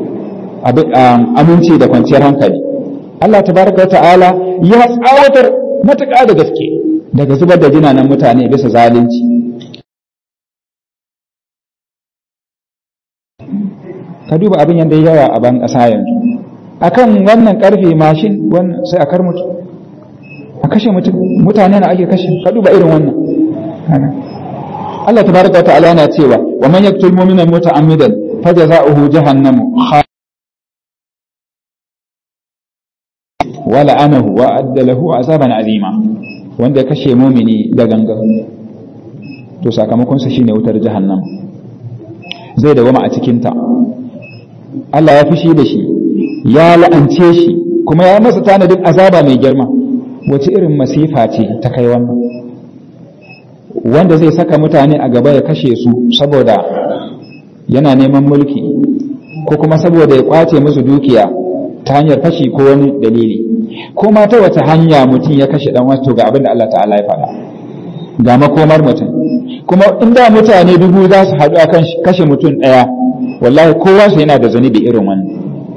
aminci da kwanciyar hankali Allah tabaraka wata'ala ya tsawatar matuƙa da gaske daga zubar da jinanan mutane bisa zalunci ka duba abin yadda yawa a ban ƙasa yanzu akan wannan karfe mashin wannan sai a kar mutu a kashe mutane na ake kashe ka duba irin wannan Allah tabaraka ta'ala yana cewa wa man yaqtul mu'mina muta'ammidan fajaza'uhu jahannamu wa la'anahu wa adda lahu azaban azima wanda ya kashe mumini da gangan to sakamakon sa shine wutar jahannam zai dawama a cikin ta Allah ya fushi da shi ya la'ance shi kuma ya masa tanadin azaba mai girma wace irin masifa ce ta kai wannan wanda zai saka mutane a gaba ya kashe su saboda yana neman mulki ko kuma saboda ya kwace musu dukiya ta hanyar fashi ko wani dalili ko ma ta wata hanya mutum ya kashe dan wato ga abin da Allah ta'ala ya faɗa ga makomar mutum kuma inda mutane dubu za su haɗu akan kashe mutum ɗaya wallahi kowa su yana da zunubi irin wannan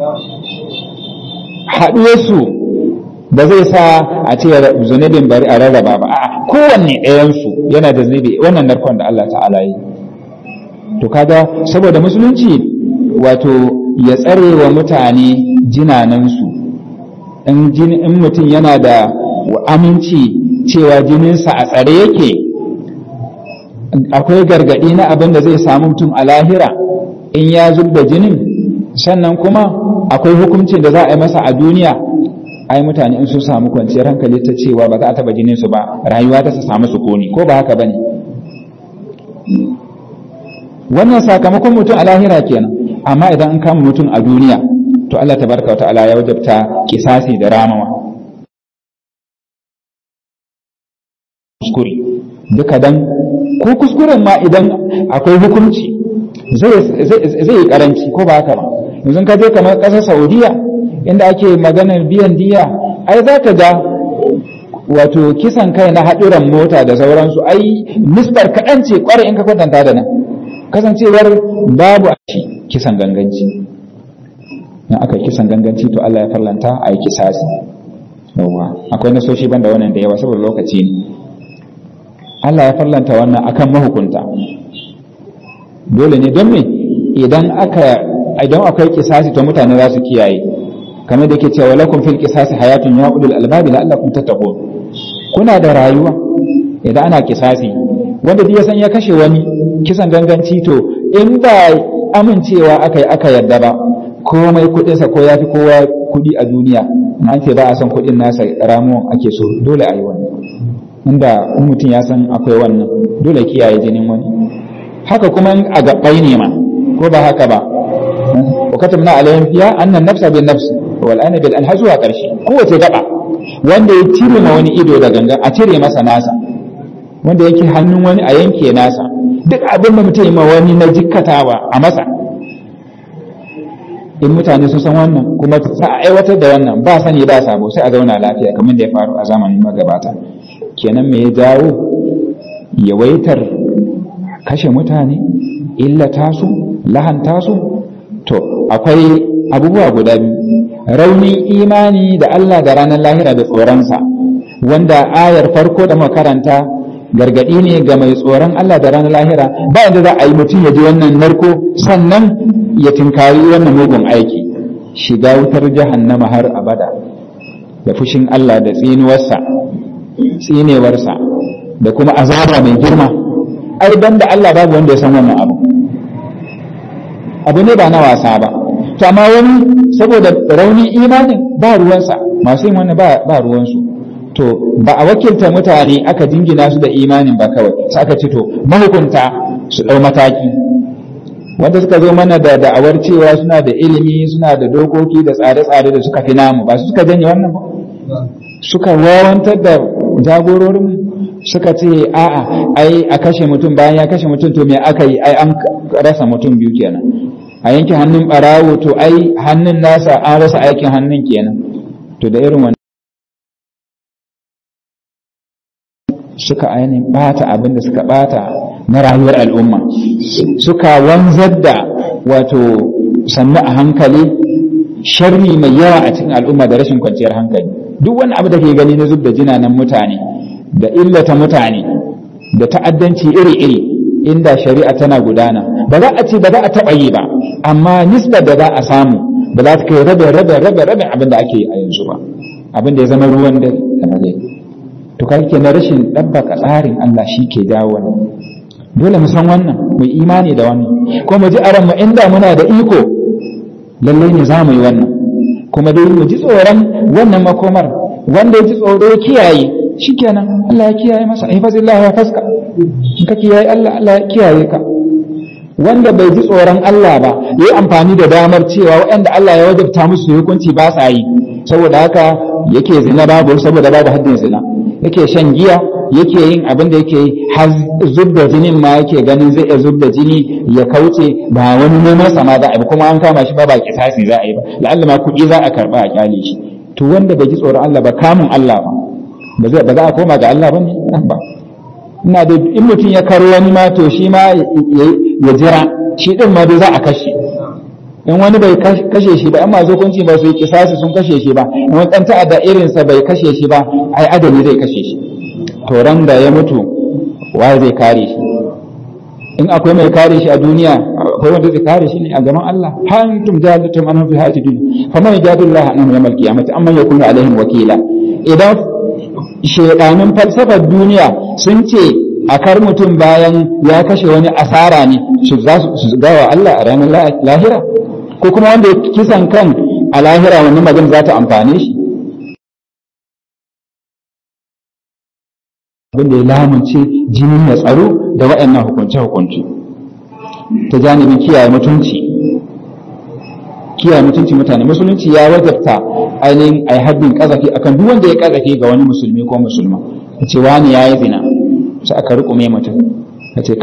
haɗuwarsu ba zai sa a ce zunubin bari a rarraba ba a kowanne ɗayansu yana da zunubi wannan narkon da Allah ta'ala yi to kaga saboda musulunci wato ya tsare wa mutane jinanansu in mutum yana da aminci cewa jininsa a tsare yake akwai gargaɗi na abin da zai samu mutum a lahira in ya zub da jinin sannan kuma akwai hukuncin da za a yi masa a duniya ai mutane in sun samu kwanciyar hankali ta cewa ba za a taba jinin su ba rayuwa ta su samu sukuni ko ba haka bane wannan sakamakon mutum a lahira kenan amma idan an kama mutum a duniya to Allah tabaraka ta'ala ya wajabta kisasi da ramawa kuskure duka dan ko kuskuren ma idan akwai hukunci zai yi karanci ko ba haka ba yanzu ka je kamar ƙasar saudiya inda ake maganar biyan diya ai za ka ga wato kisan kai na haɗuran mota da sauransu ai nisbar kaɗan ce ƙwarai in ka kwatanta da nan kasancewar babu a kisan ganganci in aka kisan ganganci to Allah ya farlanta a yi kisasi yawa akwai nasoshi banda wannan da yawa saboda lokaci ne Allah ya farlanta wannan akan mahukunta dole ne don me idan aka idan akwai kisasi to mutane za su kiyaye kamar da ke cewa lakum fil qisasi hayatun ya ulul albabi la'allakum tattaqun kuna da rayuwa idan ana kisasi wanda duk ya san ya kashe wani kisan ganganci to in ba amincewa aka yi aka yarda ba komai kudinsa ko ya fi kowa kudi a duniya na ce ba a san kudin nasa ramuwan ake so dole a yi wani inda in mutum ya san akwai wannan dole kiyaye jinin wani haka kuma a gabbai ne ma ko ba haka ba wa katabna alayhim fiha anna an-nafsa bin nafs wal ana bil anha zuwa karshe kowace gaba wanda ya cire ma wani ido da gangan a cire masa nasa wanda yake hannun wani a yanke nasa duk abin da mutum ma wani na jikkatawa a masa in mutane sun san wannan kuma sa a aiwatar da wannan ba sani ba sabo sai a zauna lafiya kamar da ya faru a zamanin magabata kenan me ya jawo yawaitar kashe mutane illata su lahanta su to akwai abubuwa guda biyu raunin imani da Allah da ranar lahira da tsoronsa wanda ayar farko da makaranta gargadi ne ga mai tsoron Allah da ranar lahira ba yadda za a yi mutum ya ji wannan narko sannan ya tinkari wannan mugun aiki shiga wutar jahannama har abada da fushin Allah da tsinuwarsa tsinewarsa da kuma azaba mai girma ai dan da Allah babu wanda ya san wannan abu abu ne ba na wasa ba to amma wani saboda raunin imanin ba ruwansa masu yin wannan ba ruwansu to ba a wakilta mutane aka jingina su da imanin ba kawai sai aka ce to mahukunta su ɗau mataki wanda suka zo mana da da'awar cewa suna da ilimi suna da dokoki da tsare-tsare da suka fi namu ba su suka janye wannan ba suka wawantar da jagororin suka ce a'a ai a kashe mutum bayan ya kashe mutum to me aka yi ai an rasa mutum biyu kenan a yanke hannun barawo to ai hannun nasa an rasa aikin hannun kenan to da irin wannan suka ainihin bata abin da suka bata na rayuwar al'umma suka wanzar da wato sannu a hankali sharri mai yawa a cikin al'umma da rashin kwanciyar hankali duk wani abu da ke gani na zub da jinanan mutane da illata mutane da ta'addanci iri-iri inda shari'a tana gudana ba za a ce ba za a taɓa yi ba amma nisbar da za a samu ba za ta kai rabe rabe rabe rabe abin da ake yi a yanzu ba abin da ya zama ruwan da rage to kai ke na rashin ɗabbaka tsarin Allah shi ke jawo wannan dole mu san wannan mu imani da wannan ko mu ji aran mu inda muna da iko lallai ne za mu yi wannan kuma dai mu ji tsoron wannan makomar wanda ya ji tsoro ya kiyaye shikenan Allah ya kiyaye masa ihfazillahu ya faska in ka kiyaye Allah Allah ya kiyaye ka wanda bai ji tsoron Allah ba ya yi amfani da damar cewa waɗanda Allah ya wajabta musu hukunci ba sa yi saboda haka yake zina babu saboda babu haddin zina yake shan giya yake yin abin da yake yi har zub da jinin ma yake ganin zai iya zub da jini ya kauce ba wani neman sama za a yi kuma an kama shi ba ba kisasi za a yi ba la'alla ma kuɗi za a karɓa a kyale shi to wanda bai ji tsoron Allah ba kamun Allah ba ba za a koma ga Allah ba ne ba ina da in mutum ya karo wani ma to shi ma ya jira shi din ma dai za a kashe in wani bai kashe shi ba in masu hukunci ba su yi kisasi sun kashe shi ba in wani dan ta'adda irinsa bai kashe shi ba ai adami zai kashe shi to ran da ya mutu waye zai kare shi in akwai mai kare shi a duniya akwai wanda zai kare shi ne a gaban Allah ha antum jahalatum an fi hayati dunya faman yajadullah an yawmal qiyamati amma yakunu alaihim wakila idan shedanin falsafar duniya sun ce a kar mutum bayan ya kashe wani asara ne su za su gawa Allah a ranar lahira ko kuma wanda kisan kan a lahira wani magana za ta amfane shi abinda ya lamunce jinin ya tsaro da waɗannan hukunce-hukunce ta janibin kiyaye mutunci kiyaye mutunci mutane musulunci ya wajabta ainihin a yi haddin kazafi akan duk wanda ya kazafi ga wani musulmi ko musulma ya ce wani ya yi zina sai aka rikume mutum ka ce ka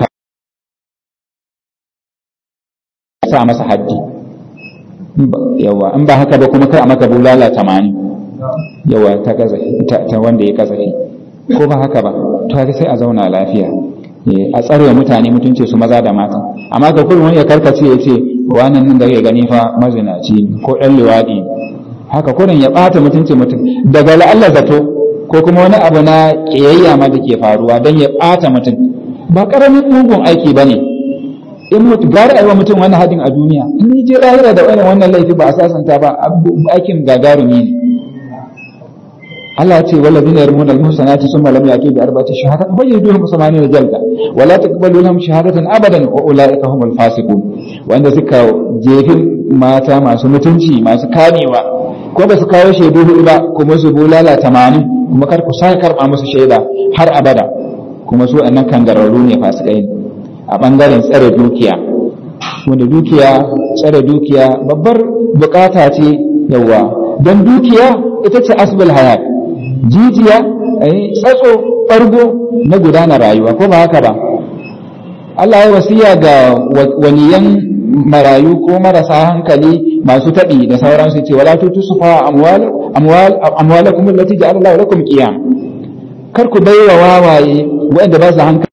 sa masa haddi yawa in ba haka ba kuma kai a maka bulala tamanin yawa ta kazafi ta wanda ya kazafi ko ba haka ba to haka sai a zauna lafiya a tsare mutane mutunci su maza da mata amma ka kullum ya karkace ya ce wannan nan da ya gani fa mazinaci ko ɗan liwaɗi haka kullum ya ɓata mutunci mutum daga la'alla zato ko kuma wani abu na ƙiyayya ma da ke faruwa don ya ɓata mutum ba ƙaramin mugun aiki ba ne in mutu gara aiwa mutum wani hadin a duniya in je lahira da wani wannan laifi ba a sasanta ba aikin gagarumi ne Allah ce wala zina yarmuna al-muhsanati summa lam yaqi bi arba'ati shahada bayyiduhum samani da jalda wala taqbalu lahum shahadatan abadan wa ulaika humul fasiqun wanda suka jefi mata masu mutunci masu kamewa ko ba su kawo shaidu hudu ba kuma su bulala tamanin kuma kar ku sa karba musu shaida har abada kuma su annan kangararru ne fasikai ne a bangaren tsare dukiya wanda dukiya tsare dukiya babbar bukata ce yawa don dukiya ita ce asbul hayat jijiya tsatso ɓargo na gudanar rayuwa ko ba haka ba Allah ya wasiya ga waliyan marayu ko marasa hankali masu taɓi da sauransu ce wala tutu su fa amwalakum allati ja'ala Allah lakum qiyam kar ku baiwa wawaye wanda ba su hankali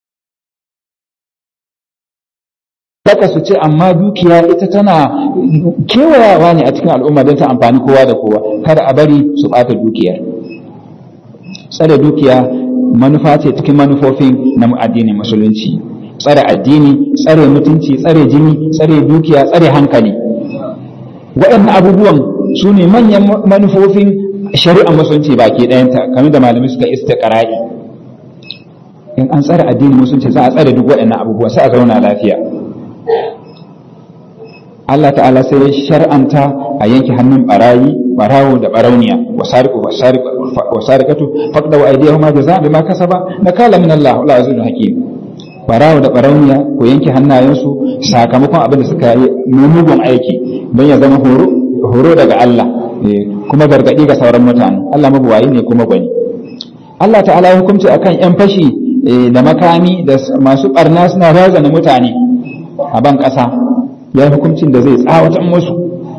Daka su ce amma dukiya ita tana kewayawa ne a cikin al'umma don ta amfani kowa da kowa kada a bari su ɓata dukiyar tsare dukiya manufa ce cikin manufofin na addinin musulunci tsare addini tsare mutunci tsare jini tsare dukiya tsare hankali waɗannan abubuwan su ne manyan manufofin shari'ar musulunci baki ɗayanta kamar da malamai suka istiqra'i in an tsare addinin musulunci za a tsare duk waɗannan abubuwan sai a zauna lafiya Allah ta'ala sai ya shar'anta a yanke hannun barayi barawo da barauniya wasariqu wasariqatu faqda wa aydihuma jazaa bima kasaba nakala min Allah la azizun hakim barawo da barauniya ko yanke hannayensu sakamakon abin da suka yi mugun aiki don ya zama horo horo daga Allah kuma gargadi ga sauran mutane Allah mabuwayi ne kuma gwani Allah ta'ala ya hukunci akan yan fashi da makami da masu barna suna razana mutane a ban ƙasa ya hukuncin da zai tsawatar musu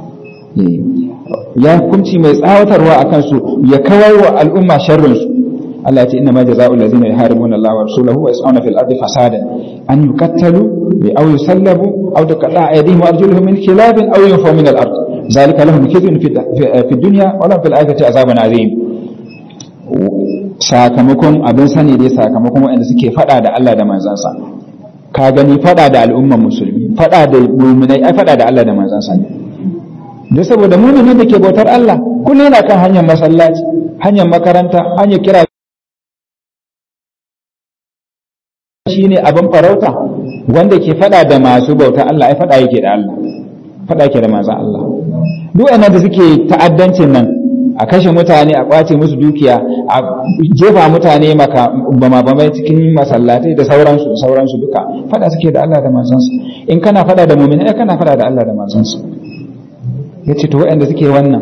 ya hukunci mai tsawatarwa a kansu ya kawar wa al'umma sharrinsu Allah ya ce inna ma jazaa'ul ladzina yuharibuna Allah wa rasulahu wa yas'una fil ardi fasadan an yuqattalu bi aw yusallabu aw tuqatta'a aydihim wa arjuluhum min khilafin aw yunfaw min al ard zalika lahum khizyun fi dunya wa lahum fil akhirati azabun azim sakamakon abin sani dai sakamakon waɗanda suke fada da Allah da manzansa ka gani fada da al'umman musulmi fada da muminai ai fada da Allah da manzansa ne da saboda muminin da ke bautar Allah kullum yana kan hanyar masallaci hanyar makaranta hanyar kira shine abin farauta wanda ke fada da masu bautar Allah ai fada yake da Allah fada yake da manzon Allah duk da suke ta'addancin nan a kashe mutane a kwace musu dukiya a jefa mutane maka bama bamai cikin masallatai da sauransu da sauransu duka fada suke da Allah da manzansa in kana fada da mu'mini kana fada da Allah da manzansa yace to waɗanda suke wannan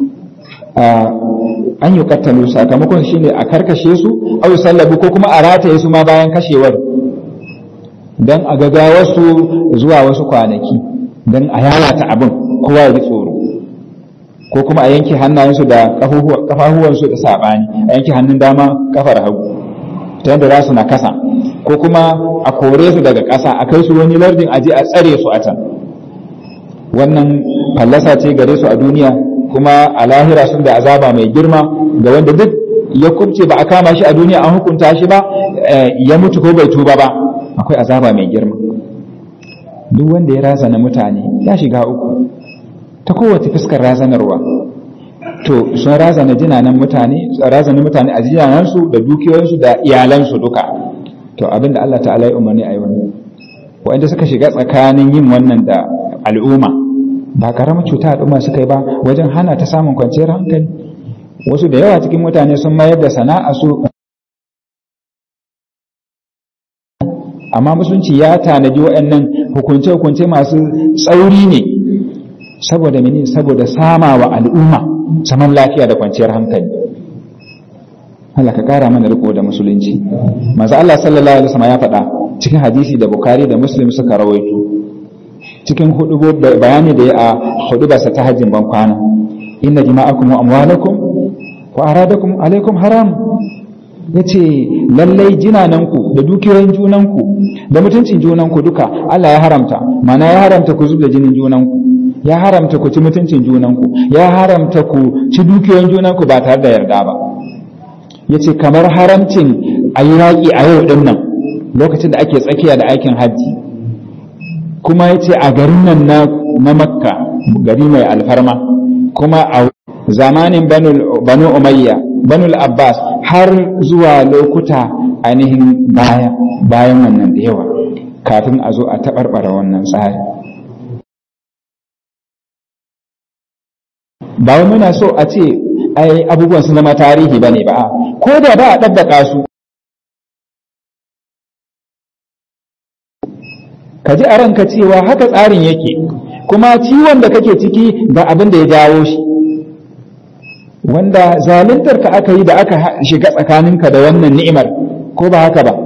an yi kattalu sakamakon shine a karkashe su au sallabu ko kuma a rataye su ma bayan kashewar dan a gaga wasu zuwa wasu kwanaki dan a yayata abin kowa ya ji tsoro ko kuma a yanke hannayensu da kafafuwansu da saɓani a yanke hannun dama kafar hagu ta yadda za su na kasa ko kuma a kore su daga ƙasa a kai su wani lardin aje a tsare su a can wannan fallasa ce gare su a duniya kuma a lahira sun da azaba mai girma ga wanda duk ya kubce ba a kama shi a duniya an hukunta shi ba ya mutu ko bai tuba ba akwai azaba mai girma duk wanda ya razana mutane ya shiga uku ta kowace fuskar razanarwa to sun razana jinanan mutane razana mutane a jinanansu da dukiyoyinsu da iyalansu duka to abinda Allah ta'ala ya umarni a yi wannan wanda suka shiga tsakanin yin wannan da al'umma ba karamar cuta al'umma suka yi ba wajen hana ta samun kwanciyar hankali wasu da yawa cikin mutane sun mayar da sana'a su amma musulunci ya tanaji waɗannan hukunce-hukunce masu tsauri ne saboda mene saboda sama wa al'umma zaman lafiya da kwanciyar hankali Allah ka kara mana riko da musulunci manzo Allah sallallahu alaihi wasallam ya faɗa cikin hadisi da Bukhari da Muslim suka rawaito cikin hudu bayani da ya a hudu ba ta hajjin ban kwana inna jima'akum wa amwalakum wa aradakum alaikum haram yace lallai jinananku da dukiyoyin junanku da mutuncin junanku duka Allah ya haramta mana ya haramta ku zubda jinin junanku ya haramta ku ci mutuncin junanku ya haramta ku ci dukiyoyin junanku ba tare da yarda ba yace kamar haramcin a yi yaƙi a yau din nan lokacin da ake tsakiya da aikin hajji kuma yace a garin nan na makka gari mai alfarma kuma a zamanin banu umayya banu abbas har zuwa lokuta ainihin baya bayan wannan da yawa kafin a zo a taɓarɓara wannan tsari ba wai muna so a ce ai abubuwan sun zama tarihi ba ne ba ko da ba a ɗabbaka su ka ji a ranka cewa haka tsarin yake kuma ciwon da kake ciki ga abin da ya jawo shi wanda zaluntar ka aka yi da aka shiga tsakaninka da wannan ni'imar ko ba haka ba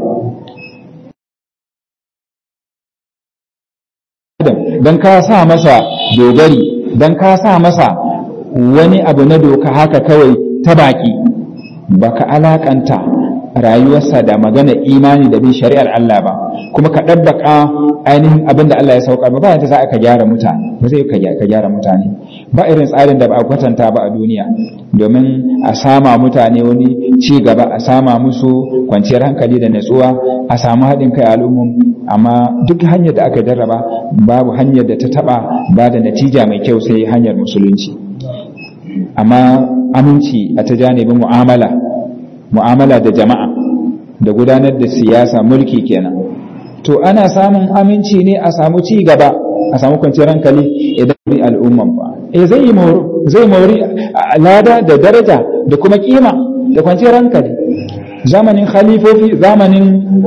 don ka sa masa dogari don ka sa masa wani abu na doka haka kawai ta baki baka alakanta rayuwarsa da magana imani da bin shari'ar Allah ba kuma ka ɗabbaka ainihin abin da Allah ya sauka ba ba za ka gyara mutane ba zai ka gyara mutane ba irin tsarin da ba a kwatanta ba a duniya domin a sama mutane wani ci gaba a sama musu kwanciyar hankali da natsuwa a samu haɗin kai al'ummun amma duk hanyar da aka jarraba babu hanyar da ta taɓa ba da natija mai kyau sai hanyar musulunci amma aminci a ta janibin mu'amala mu'amala da jama'a da gudanar da siyasa mulki kenan to ana samun aminci ne a samu ci gaba a samu kwanciyar hankali idan bi al'umman ba eh zai mori zai mori lada da daraja da kuma kima da kwanciyar hankali zamanin khalifofi zamanin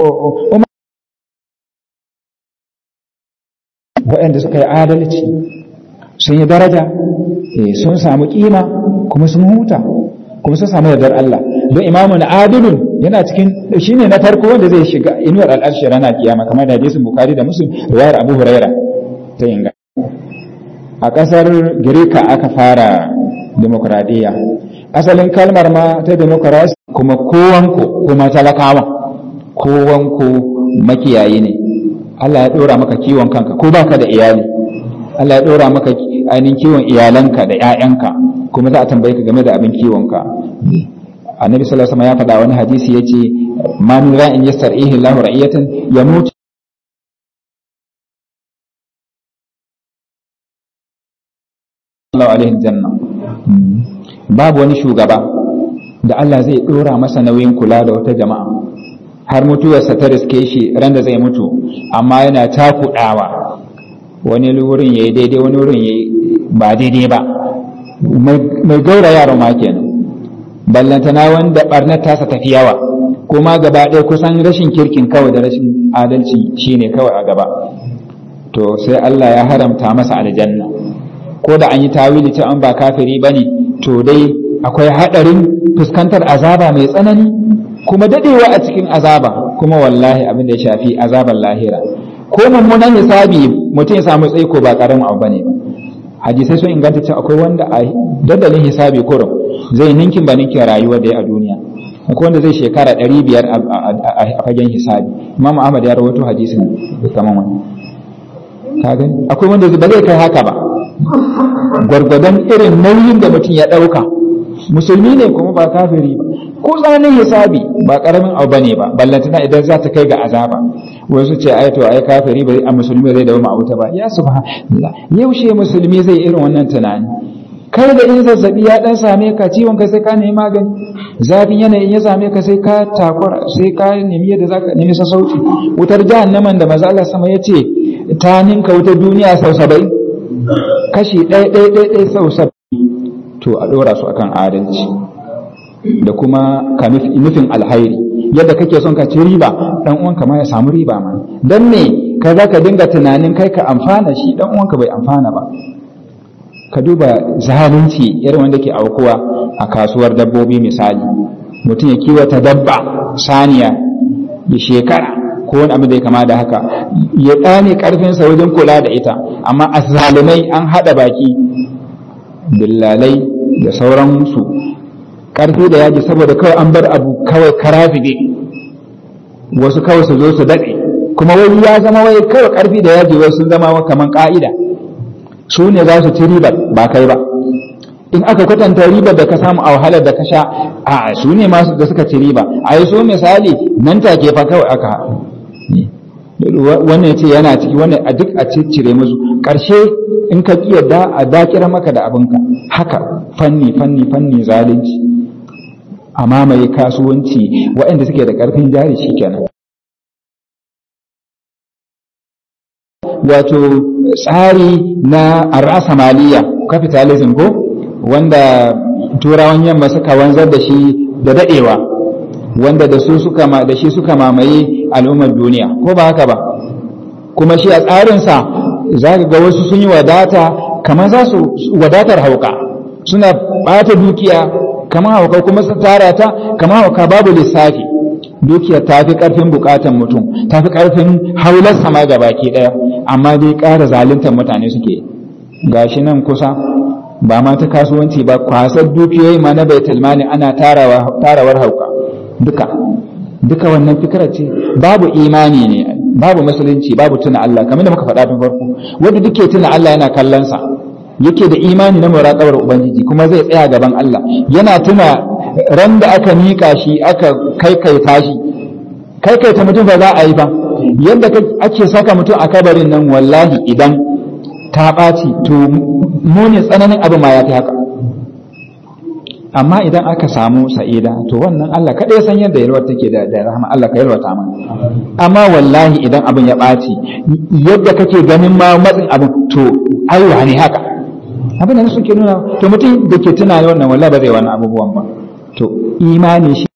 waɗanda suka yi adalci sun yi daraja sun samu kima kuma sun huta kuma sun samu yardar Allah don imamu na adilun yana cikin shine na farko wanda zai shiga inuwar al'arshi rana kiyama kamar da hadisin bukari da muslim riwayar abu huraira ta inga a kasar girka aka fara demokradiyya asalin kalmar ma ta demokrasi kuma kowanku kuma talakawa kowanku makiyayi ne Allah ya dora maka kiwon kanka ko baka da iyali Allah ya dora maka ainihin kiwon iyalanka da 'ya'yanka kuma za a tambaye ka game da abin kiwonka annabi sallallahu alaihi wasallam ya faɗa wani hadisi yace ma min ra'in yastar'ihi Allahu ra'iyatan yamut Allah alaihi janna babu wani shugaba da Allah zai dora masa nauyin kula da wata jama'a har mutuwarsa ta riske shi ran da zai mutu amma yana takudawa wani wurin yayi daidai wani wurin yayi ba daidai ba mai gaura yaro ma kenan ballantana wanda barnar tasa tafi yawa kuma gaba ɗaya kusan rashin kirkin kawai da rashin adalci shine kawai a gaba to sai Allah ya haramta masa aljanna ko da an yi tawili ta an ba kafiri bane to dai akwai haɗarin fuskantar azaba mai tsanani kuma dadewa a cikin azaba kuma wallahi abin da ya shafi azaban lahira ko mummunan hisabi mutum ya samu tsaiko ba karamin abu bane ba hadisai sun inganta cewa akwai wanda a dandalin hisabi kurum zai ninkin ba ninkin rayuwar da ya a duniya akwai wanda zai shekara ɗari biyar a fagen hisabi imam ahmad ya rawaito hadisin kaman wani ka gani akwai wanda ba zai kai haka ba gwargwadon irin nauyin da mutum ya ɗauka musulmi ne kuma ba kafiri ba ko tsananin hisabi ba karamin abu bane ba ballantana idan za ta kai ga azaba wasu ce ai to ai kafiri bai a musulmi zai dawo ma'auta ba ya subhanallah yaushe musulmi zai irin wannan tunani kai da in zazzabi ya dan same ka ciwon ka sai ka nemi magani zafin yanayin ya same ka sai ka takura sai ka nemi yadda zaka nemi sassauci wutar jahannaman da maza Allah sama ya ce ta ninka wutar duniya sau saba'in kashi ɗaya ɗaya ɗaya ɗaya sau saba'in to a ɗora su akan adalci da kuma ka nufin alhairi yadda kake son ka ci riba dan uwanka ma ya samu riba ma dan me ka za ka dinga tunanin kai ka amfana shi dan uwanka bai amfana ba ka duba zalunci irin wanda ke aukuwa a kasuwar dabbobi misali mutum ya kiwata dabba saniya ya shekara ko wani abu da ya kama da haka ya ɗane ƙarfinsa wajen kula da ita amma azzalumai an haɗa baki dillalai da sauransu ƙarfi da yaji saboda kawai an bar abu kawai karazibe wasu kawai su zo su daɗe kuma wai ya zama wai kawai ƙarfi da yaji wai sun zama kamar ƙa'ida su ne za su ci ribar ba kai ba in aka kwatanta ribar da ka samu a wahalar da ka sha a su ne masu da suka ci riba a yi su misali nan take fa kawai aka wannan ce yana ciki wannan a duk a cire musu ƙarshe in ka ƙi yadda a dakira maka da abinka haka fanni fanni fanni zalunci a mamaye kasuwanci waɗanda suke da ƙarfin jari shi kenan wato tsari na arasa maliya capitalism ko wanda turawan yamma suka wanzar da shi da daɗewa wanda da su suka da shi suka mamaye al'ummar duniya ko ba haka ba kuma shi a tsarinsa za ka ga wasu sun yi wadata kamar za su wadatar hauka suna ɓata dukiya kamar hauka kuma su tara ta kamar hauka babu lissafi dukiyar ta fi ƙarfin buƙatan mutum ta fi ƙarfin haular sama ga baki ɗaya amma dai ƙara zaluntar mutane suke gashi nan kusa ba ma ta kasuwanci ba kwasar dukiyoyi ma na baitul mali ana tarawar hauka duka duka wannan fikirar ce babu imani ne babu musulunci babu tuna Allah kamar da muka faɗa tun farko wanda duke tuna Allah yana kallon sa yake da imani na muraqabar ubangiji kuma zai tsaya gaban Allah yana tuna ran da aka mika shi aka kaikaita shi kaikaita mutum ba za a yi ba yadda ake saka mutum a kabarin nan wallahi idan ta ɓaci to muni tsananin abu ma ya fi haka amma idan aka samu sa'ida to wannan Allah kaɗai san yadda yalwar take da da rahama Allah ka yalwata mana amma wallahi idan abin ya ɓaci yadda kake ganin ma matsin abin to aiwa ne haka abin da suke nuna to mutum da ke tuna wannan wallahi ba zai wannan abubuwan ba to imani shi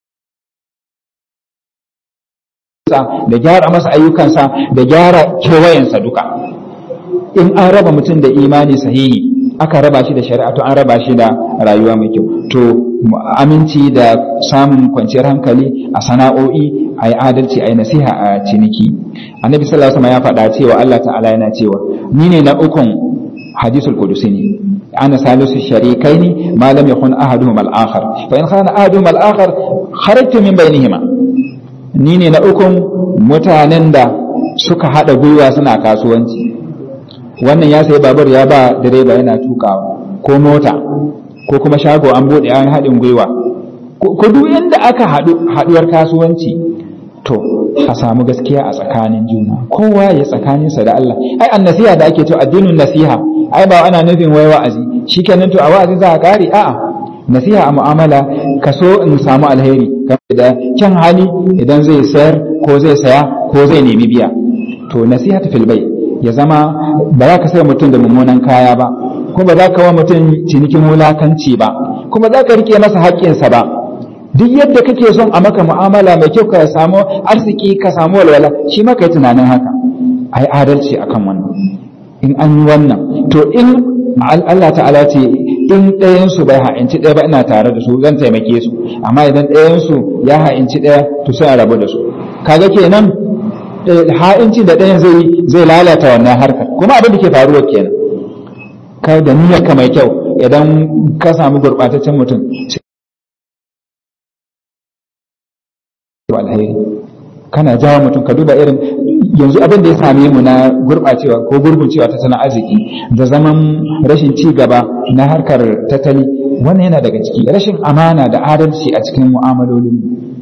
da gyara masa ayyukansa da gyara kewayensa duka in an raba mutum da imani sahihi aka raba shi da shari'a to an raba shi da rayuwa mai kyau to aminci da samun kwanciyar hankali a sana'o'i a yi adalci a yi nasiha a ciniki annabi sallallahu alaihi wasallam ya faɗa cewa Allah ta'ala yana cewa ni ne na ukun hadisul qudusi ne ana salisu sharikaini ma lam yakun ahaduhum al-akhar fa in kana ahaduhum al-akhar kharajtu min bainihima ni ne na ukun mutanen da suka hada gwiwa suna kasuwanci wannan ya sayi babur ya ba direba yana tukawa ko mota ko kuma shago an bude an haɗin gwiwa ko duk yadda aka haɗuwar kasuwanci to a samu gaskiya a tsakanin juna kowa ya tsakaninsa da Allah ai an nasiha da ake to addinin nasiha ai ba ana nufin wai wa'azi shikenan to a wa'azi za a kare a'a nasiha a mu'amala ka so in samu alheri kamar da kyan hali idan zai sayar ko zai saya ko zai nemi biya to nasiha ta fil bai ya zama ba za ka sai mutum da mummunan kaya ba kuma ba za ka wa mutum cinikin wulakanci ba kuma za ka rike masa haƙƙinsa ba duk yadda kake son a maka mu'amala mai kyau ka samu arziki ka samu walwala shi ma ka yi tunanin haka ai adalci akan wannan in an yi wannan to in Allah ta'ala ce in ɗayan su bai ha'inci ɗaya ba ina tare da su zan taimake su amma idan ɗayan su ya ha'inci ɗaya to sai a rabu da su kaga kenan ha'inci da ɗayan zai zai lalata wannan harkar kuma abin da ke faruwa kenan kai da niyyar ka mai kyau idan ka samu gurɓataccen mutum alheri kana jawo mutum ka duba irin yanzu abin da ya same mu na gurɓacewa ko gurguncewa tattalin arziki da zaman rashin ci gaba na harkar tattali wannan yana daga ciki rashin amana da adalci a cikin mu'amalolin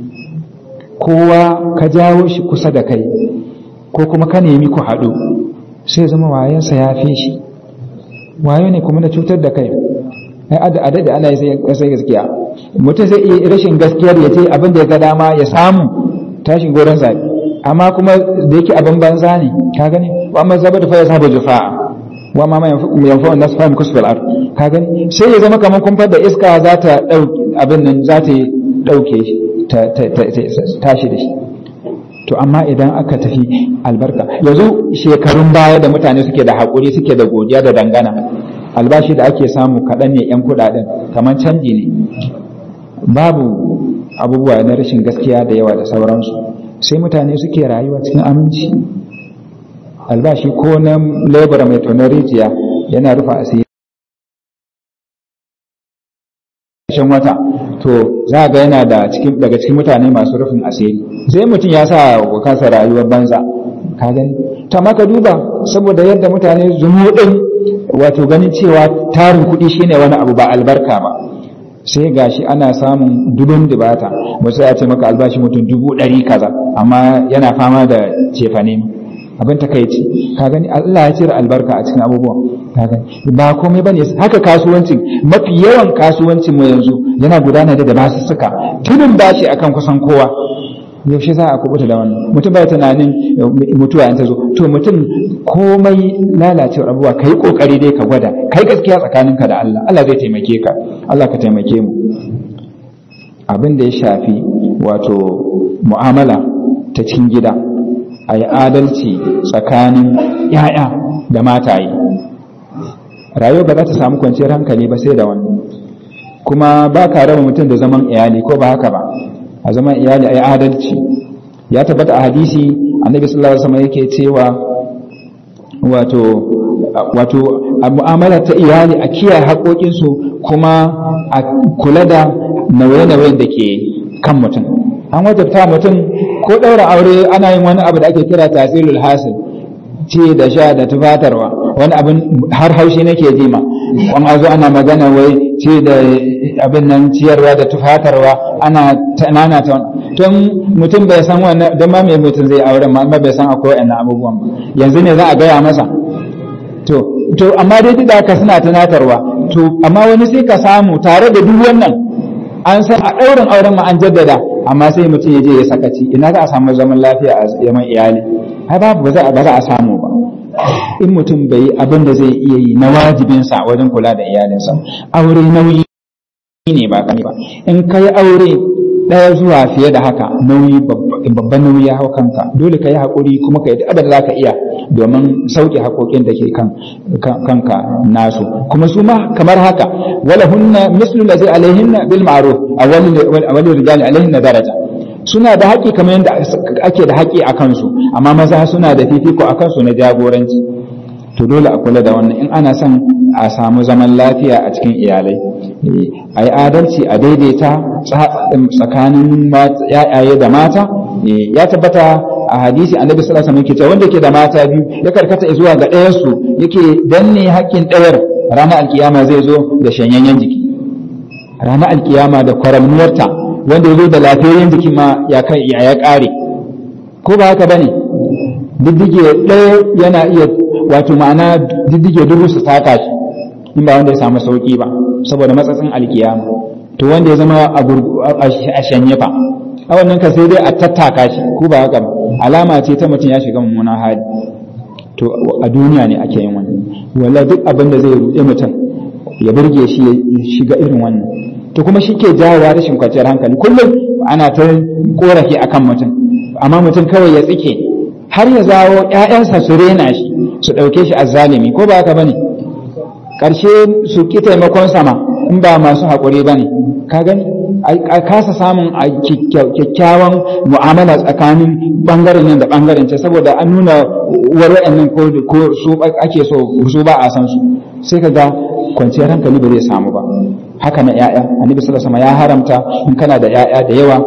kowa ka jawo shi kusa da kai ko kuma ka nemi ku haɗu sai zama wayansa ya fi shi wayo ne kuma na cutar da kai a da ana yi sai gaskiya mutum zai iya rashin gaskiyar ya ce abin da ya ga dama ya samu tashin goron zaɓe amma kuma da yake abin banza ne ka gani wa amma zaba da fa ya saba jufa'a wa ma yanfa'u nas fa kusfal ard ka gani sai ya zama kamar kumfar da iska za ta dauke abin nan za ta dauke shi ta tashi da shi to amma idan aka tafi albarka yanzu shekarun baya da mutane suke da haƙuri suke da godiya da dangana albashi da ake samu kaɗan ne 'yan kuɗaɗen kamar canji ne babu abubuwa na rashin gaskiya da yawa da sauransu sai mutane suke rayuwa cikin aminci albashi ko na lebura mai tonar rijiya yana rufa asiri ƙarshen wata to za ga yana da cikin daga cikin mutane masu rufin asiri sai mutum ya sa wa kansa rayuwar banza ka gani to amma ka duba saboda yadda mutane zumuɗin wato ganin cewa tarin kuɗi shine wani abu ba albarka ba sai gashi ana samun dubun dubata wasu ya ce maka albashi mutum dubu ɗari kaza amma yana fama da cefane abin takaici ka gani Allah ya cire albarka a cikin abubuwan ka gani ba komai bane haka kasuwancin mafi yawan kasuwancin mu yanzu yana gudana da basu suka tunin bashi akan kusan kowa yaushe za a kubuta da wannan mutum bai tunanin mutuwa in ta zo to mutum komai lalacewar abubuwa kai kokari dai ka gwada kai gaskiya tsakaninka da Allah Allah zai taimake ka Allah ka taimake mu abin da ya shafi wato mu'amala ta cikin gida a yi adalci tsakanin ‘ya'ya da mataye rayuwa ba za ta samu kwanciyar hankali ba sai da wannan kuma ba ka raba mutum da zaman iyali ko ba haka ba a zaman iyali a yi adalci ya tabbata a hadisi annabi sallallahu alaihi wasallam yake cewa wato wato a mu'amala ta iyali a kiyaye haƙoƙinsu kuma a kula da nauye-nauyen da ke kan mutum an wajabta mutum ko ɗaura aure ana yin wani abu da ake kira tasirul hasil ci da sha da tufatarwa wani abin har haushi nake ji ma wani zo ana magana wai ci da abin nan ciyarwa da tufatarwa ana nana ta tun mutum bai san wannan don ma mai mutum zai aure ma bai san akwai wannan abubuwan ba yanzu ne za a gaya masa to to amma dai duk da haka suna tunatarwa to amma wani sai ka samu tare da duk wannan an san a ɗaurin auren ma an jaddada amma sai mutum ya je ya sakaci ina za a samu zaman lafiya a yaman iyali ai babu ba za a samu ba in mutum bai yi abin da zai iya yi na wajibinsa wajen kula da iyalinsa aure nauyi ne ba kani ba in ka yi aure ɗaya zuwa fiye da haka nauyi babban nauyi ya hau kanka dole ka yi haƙuri kuma ka yi abin da za ka iya domin sauke haƙoƙin da ke kanka nasu kuma su ma kamar haka wala hunna mislu lazi alaihinna bil ma'ruf a wani rijali alaihinna daraja suna da haƙƙi kamar yadda ake da haƙƙi a kansu amma maza suna da fifiko a kansu na jagoranci to dole a kula da wannan in ana son a samu zaman lafiya a cikin iyalai a yi adalci a daidaita tsakanin yayaye da mata ya tabbata a hadisi annabi sallallahu alaihi wasallam yake cewa wanda ke da mata biyu ya karkata zuwa ga ɗayan su yake danne haƙƙin ɗayar ranar alkiyama zai zo da shanyayyen jiki ranar alkiyama da kwaramnuwarta wanda ya zo da lafiyayyen jiki ma ya kai ya ƙare ko ba haka bane diddige ɗaya yana iya wato ma'ana diddige dubu su taka shi in ba wanda ya samu sauki ba saboda matsatsin alkiyama to wanda ya zama a shanye fa a wannan ka sai dai a tattaka shi ko ba haka ba alama ce ta mutum ya shiga mummunan hali to a duniya ne ake yin wannan wala duk abin da zai ruɗe mutum ya burge shi ya shiga irin wannan to kuma shi ke jawowa rashin kwanciyar hankali kullum ana ta korafi akan mutum amma mutum kawai ya tsike har ya zawo ƴaƴansa su rena shi su ɗauke shi azzalimi ko ba haka bane ƙarshe su ki taimakon sama in ba masu haƙuri bane ka gani a kasa samun kyakkyawan mu'amala tsakanin bangaren nan da bangaren ce saboda an nuna uwar wa'annan ko su ake so su ba a san su sai ka ga kwanciyar hankali ba zai samu ba haka na ya'ya annabi sallallahu alaihi ya haramta in kana da ya'ya da yawa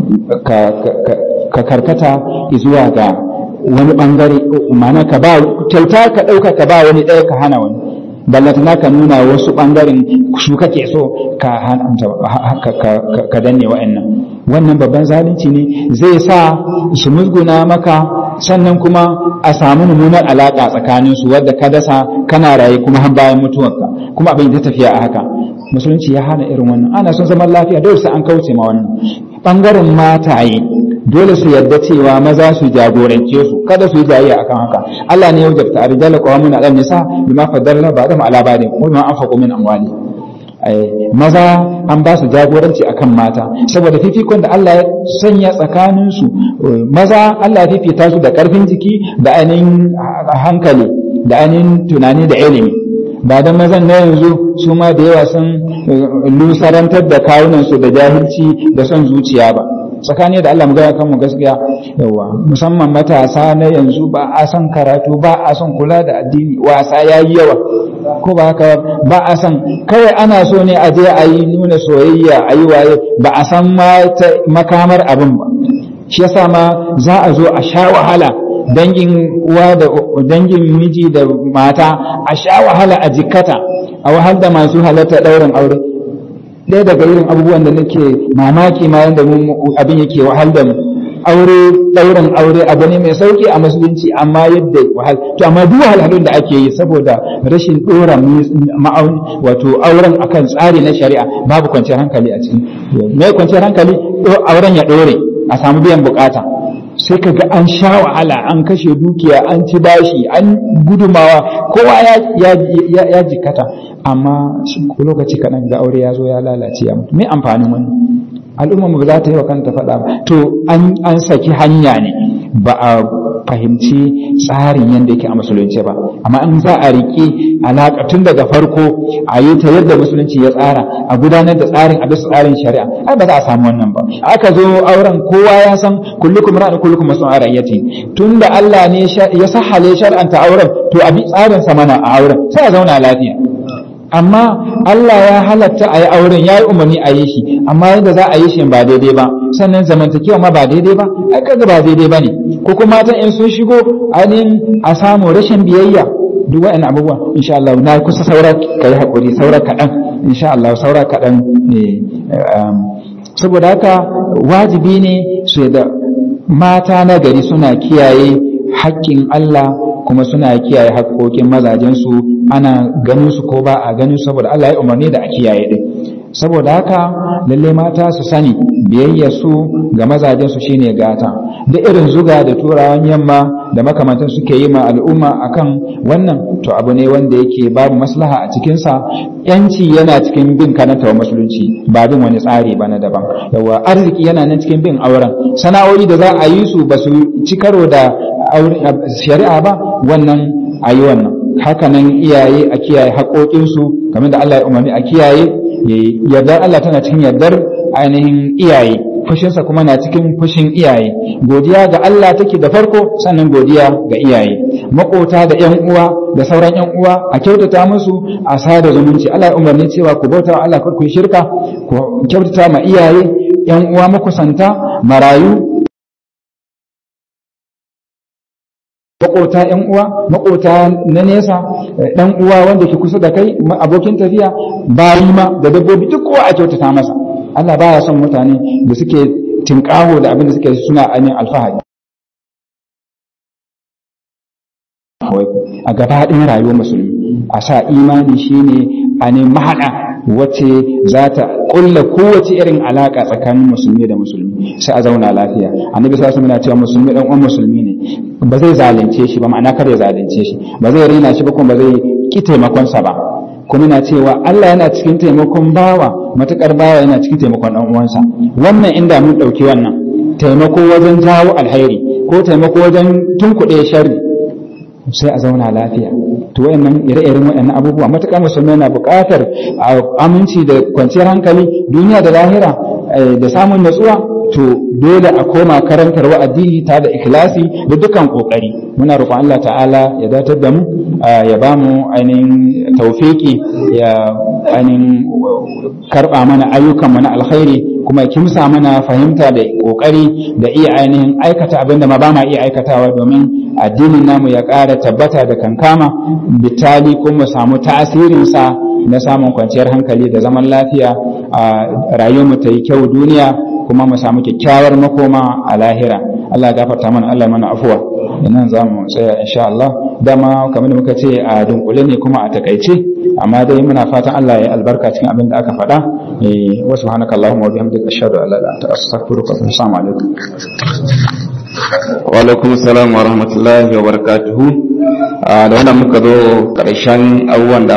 ka karkata zuwa ga wani bangare ma'ana ka ba kyauta ka dauka ka ba wani ɗaya ka hana wani ballatana ka nuna wasu ɓangaren su kake so ka ka danne wa'annan wannan babban zalunci ne zai sa su musguna maka sannan kuma a samu mummunar alaƙa tsakanin su wadda ka dasa kana raye kuma har bayan mutuwarka kuma abin ta tafiya a haka musulunci ya hana irin wannan ana son zaman lafiya dole sai an kauce ma wannan ɓangaren mataye dole su yadda cewa maza su jagorance su kada su yi jayayya akan haka Allah ne ya wajabta arjala qawamun ala nisa bima faddala ba'dhum ala ba'din wa bima anfaqu min amwali maza an ba su jagoranci akan mata saboda fifikon da Allah ya sanya tsakanin su maza Allah ya fifita su da karfin jiki da ainihin hankali da ainihin tunani da ilimi ba da mazan na yanzu su ma da yawa sun lusarantar da kawunan su da jahilci da son zuciya ba tsakani da Allah mu gaya kanmu gaskiya yawa musamman matasa na yanzu ba a son karatu ba a son kula da addini wasa ya yi yawa ko ba haka ba a san kawai ana so ne a je a yi nuna soyayya a yi waye ba a san makamar abin ba shi yasa ma za a zo a sha wahala dangin uwa da dangin miji da mata a sha wahala a jikkata a wahal da masu halatta ɗaurin aure ɗaya daga irin abubuwan da nake mamaki ma yadda abin yake wahal da mu aure ɗaurin aure abu ne mai sauki a musulunci amma yadda wahal to amma duk wahalhalun da ake yi saboda rashin ɗora ma'auni wato auren akan tsari na shari'a babu kwanciyar hankali a ciki mai kwanciyar hankali auren ya ɗore a samu biyan bukata sai ka ga an sha wahala an kashe dukiya an ci bashi an gudumawa kowa ya jikata amma lokaci kaɗan ga aure ya zo ya lalace ya mutu me amfanin wani al'umma mu ba za ta yi wa kanta faɗa ba to an saki hanya ne ba a fahimci tsarin yadda yake a musulunci ba amma in za a riƙe alaƙa tun daga farko a yi ta yadda musulunci ya tsara a gudanar da tsarin a bisa tsarin shari'a ai ba za a samu wannan ba aka zo auren kowa ya san kullukum ra'in kullukum mas'ul an ra'iyati tun da Allah ne ya sahale shar'anta auren to a bi tsarin sa mana a auren sai a zauna lafiya amma Allah ya halatta a yi auren ya yi umarni a yi shi amma yadda za a yi shi ba daidai ba sannan zamantakewa ma ba daidai ba ai kaga ba daidai ba ne ko kuma matan in sun shigo ainihin a samu rashin biyayya duk wa'annan abubuwa insha Allah na kusa saura kai hakuri saura kaɗan insha Allah saura kaɗan ne saboda haka wajibi ne su da mata na gari suna kiyaye haƙƙin Allah kuma suna kiyaye haƙƙoƙin mazajensu ana ganin su ko ba a ganin saboda Allah ya umarni da a kiyaye din saboda haka lalle mata su sani biyayyar su ga mazajen su shine gata da irin zuga da turawan yamma da makamantan suke yi ma al'umma akan wannan to abu ne wanda yake babu maslaha a cikin sa yanci yana cikin bin kanata wa musulunci ba bin wani tsari ba na daban yawa arziki yana nan cikin bin auren sana'o'i da za a yi su ba su ci karo da shari'a ba wannan a yi wannan hakanan iyaye a kiyaye haƙoƙinsu kamar da Allah ya umarni a kiyaye yardar Allah tana cikin yardar ainihin iyaye fushinsa kuma na cikin fushin iyaye godiya ga Allah take da farko sannan godiya ga iyaye makota da yan uwa da sauran yan uwa a kyautata musu a sada zumunci Allah ya umarni cewa ku bauta wa Allah kar ku yi shirka ku kyautata ma iyaye yan uwa makusanta marayu makota yan uwa makota na nesa dan uwa wanda ke kusa da kai abokin tafiya bayi ma da dabbobi duk kowa a kyautata masa Allah baya son mutane da suke tinkaho da abin da suke suna ainihin alfahari a gaba ɗin rayuwar musulmi a sa imani shine a ne mahaɗa wacce za ta ƙulla kowace irin alaƙa tsakanin musulmi da musulmi sai a zauna lafiya annabi sallallahu alaihi cewa musulmi dan uwan musulmi ne ba zai zalunce shi ba ma'ana kar ya zalunce shi ba zai rena shi ba kuma ba zai ki taimakon sa ba kuma na cewa Allah yana cikin taimakon bawa matukar bawa yana cikin taimakon dan uwansa wannan inda mun dauki wannan taimako wajen jawo alheri ko taimako wajen tunkuɗe sharri sai a zauna lafiya to wayannan ire-iren wayannan abubuwa matuƙar musulmi yana buƙatar aminci da kwanciyar hankali duniya da lahira da samun natsuwa to dole a koma karantar wa addini ta da ikhlasi da dukkan kokari muna roƙon Allah ta'ala ya datar da mu ya ba mu ainihin taufiki ya ainihin karɓa mana ayyukan mu na alkhairi kuma ya kimsa mana fahimta da kokari da iya ainihin aikata abin da ma ba ma iya aikatawa domin addinin namu ya ƙara tabbata da kankama bitali kuma samu tasirinsa na samun kwanciyar hankali da zaman lafiya a rayuwarmu ta yi kyau duniya kuma mu samu kyakkyawar makoma a lahira Allah gafarta mana Allah mana afuwa nan za mu tsaya insha Allah dama kamar da muka ce a dunkule ne kuma a takaice amma dai muna fatan Allah ya albarka cikin abin da aka faɗa wa subhanaka allahumma wa bihamdika ashhadu an la ilaha illa anta astaghfiruka wa atubu alaikum wa alaikum salam wa rahmatullahi wa barakatuhu da wannan muka zo karshen abubuwan da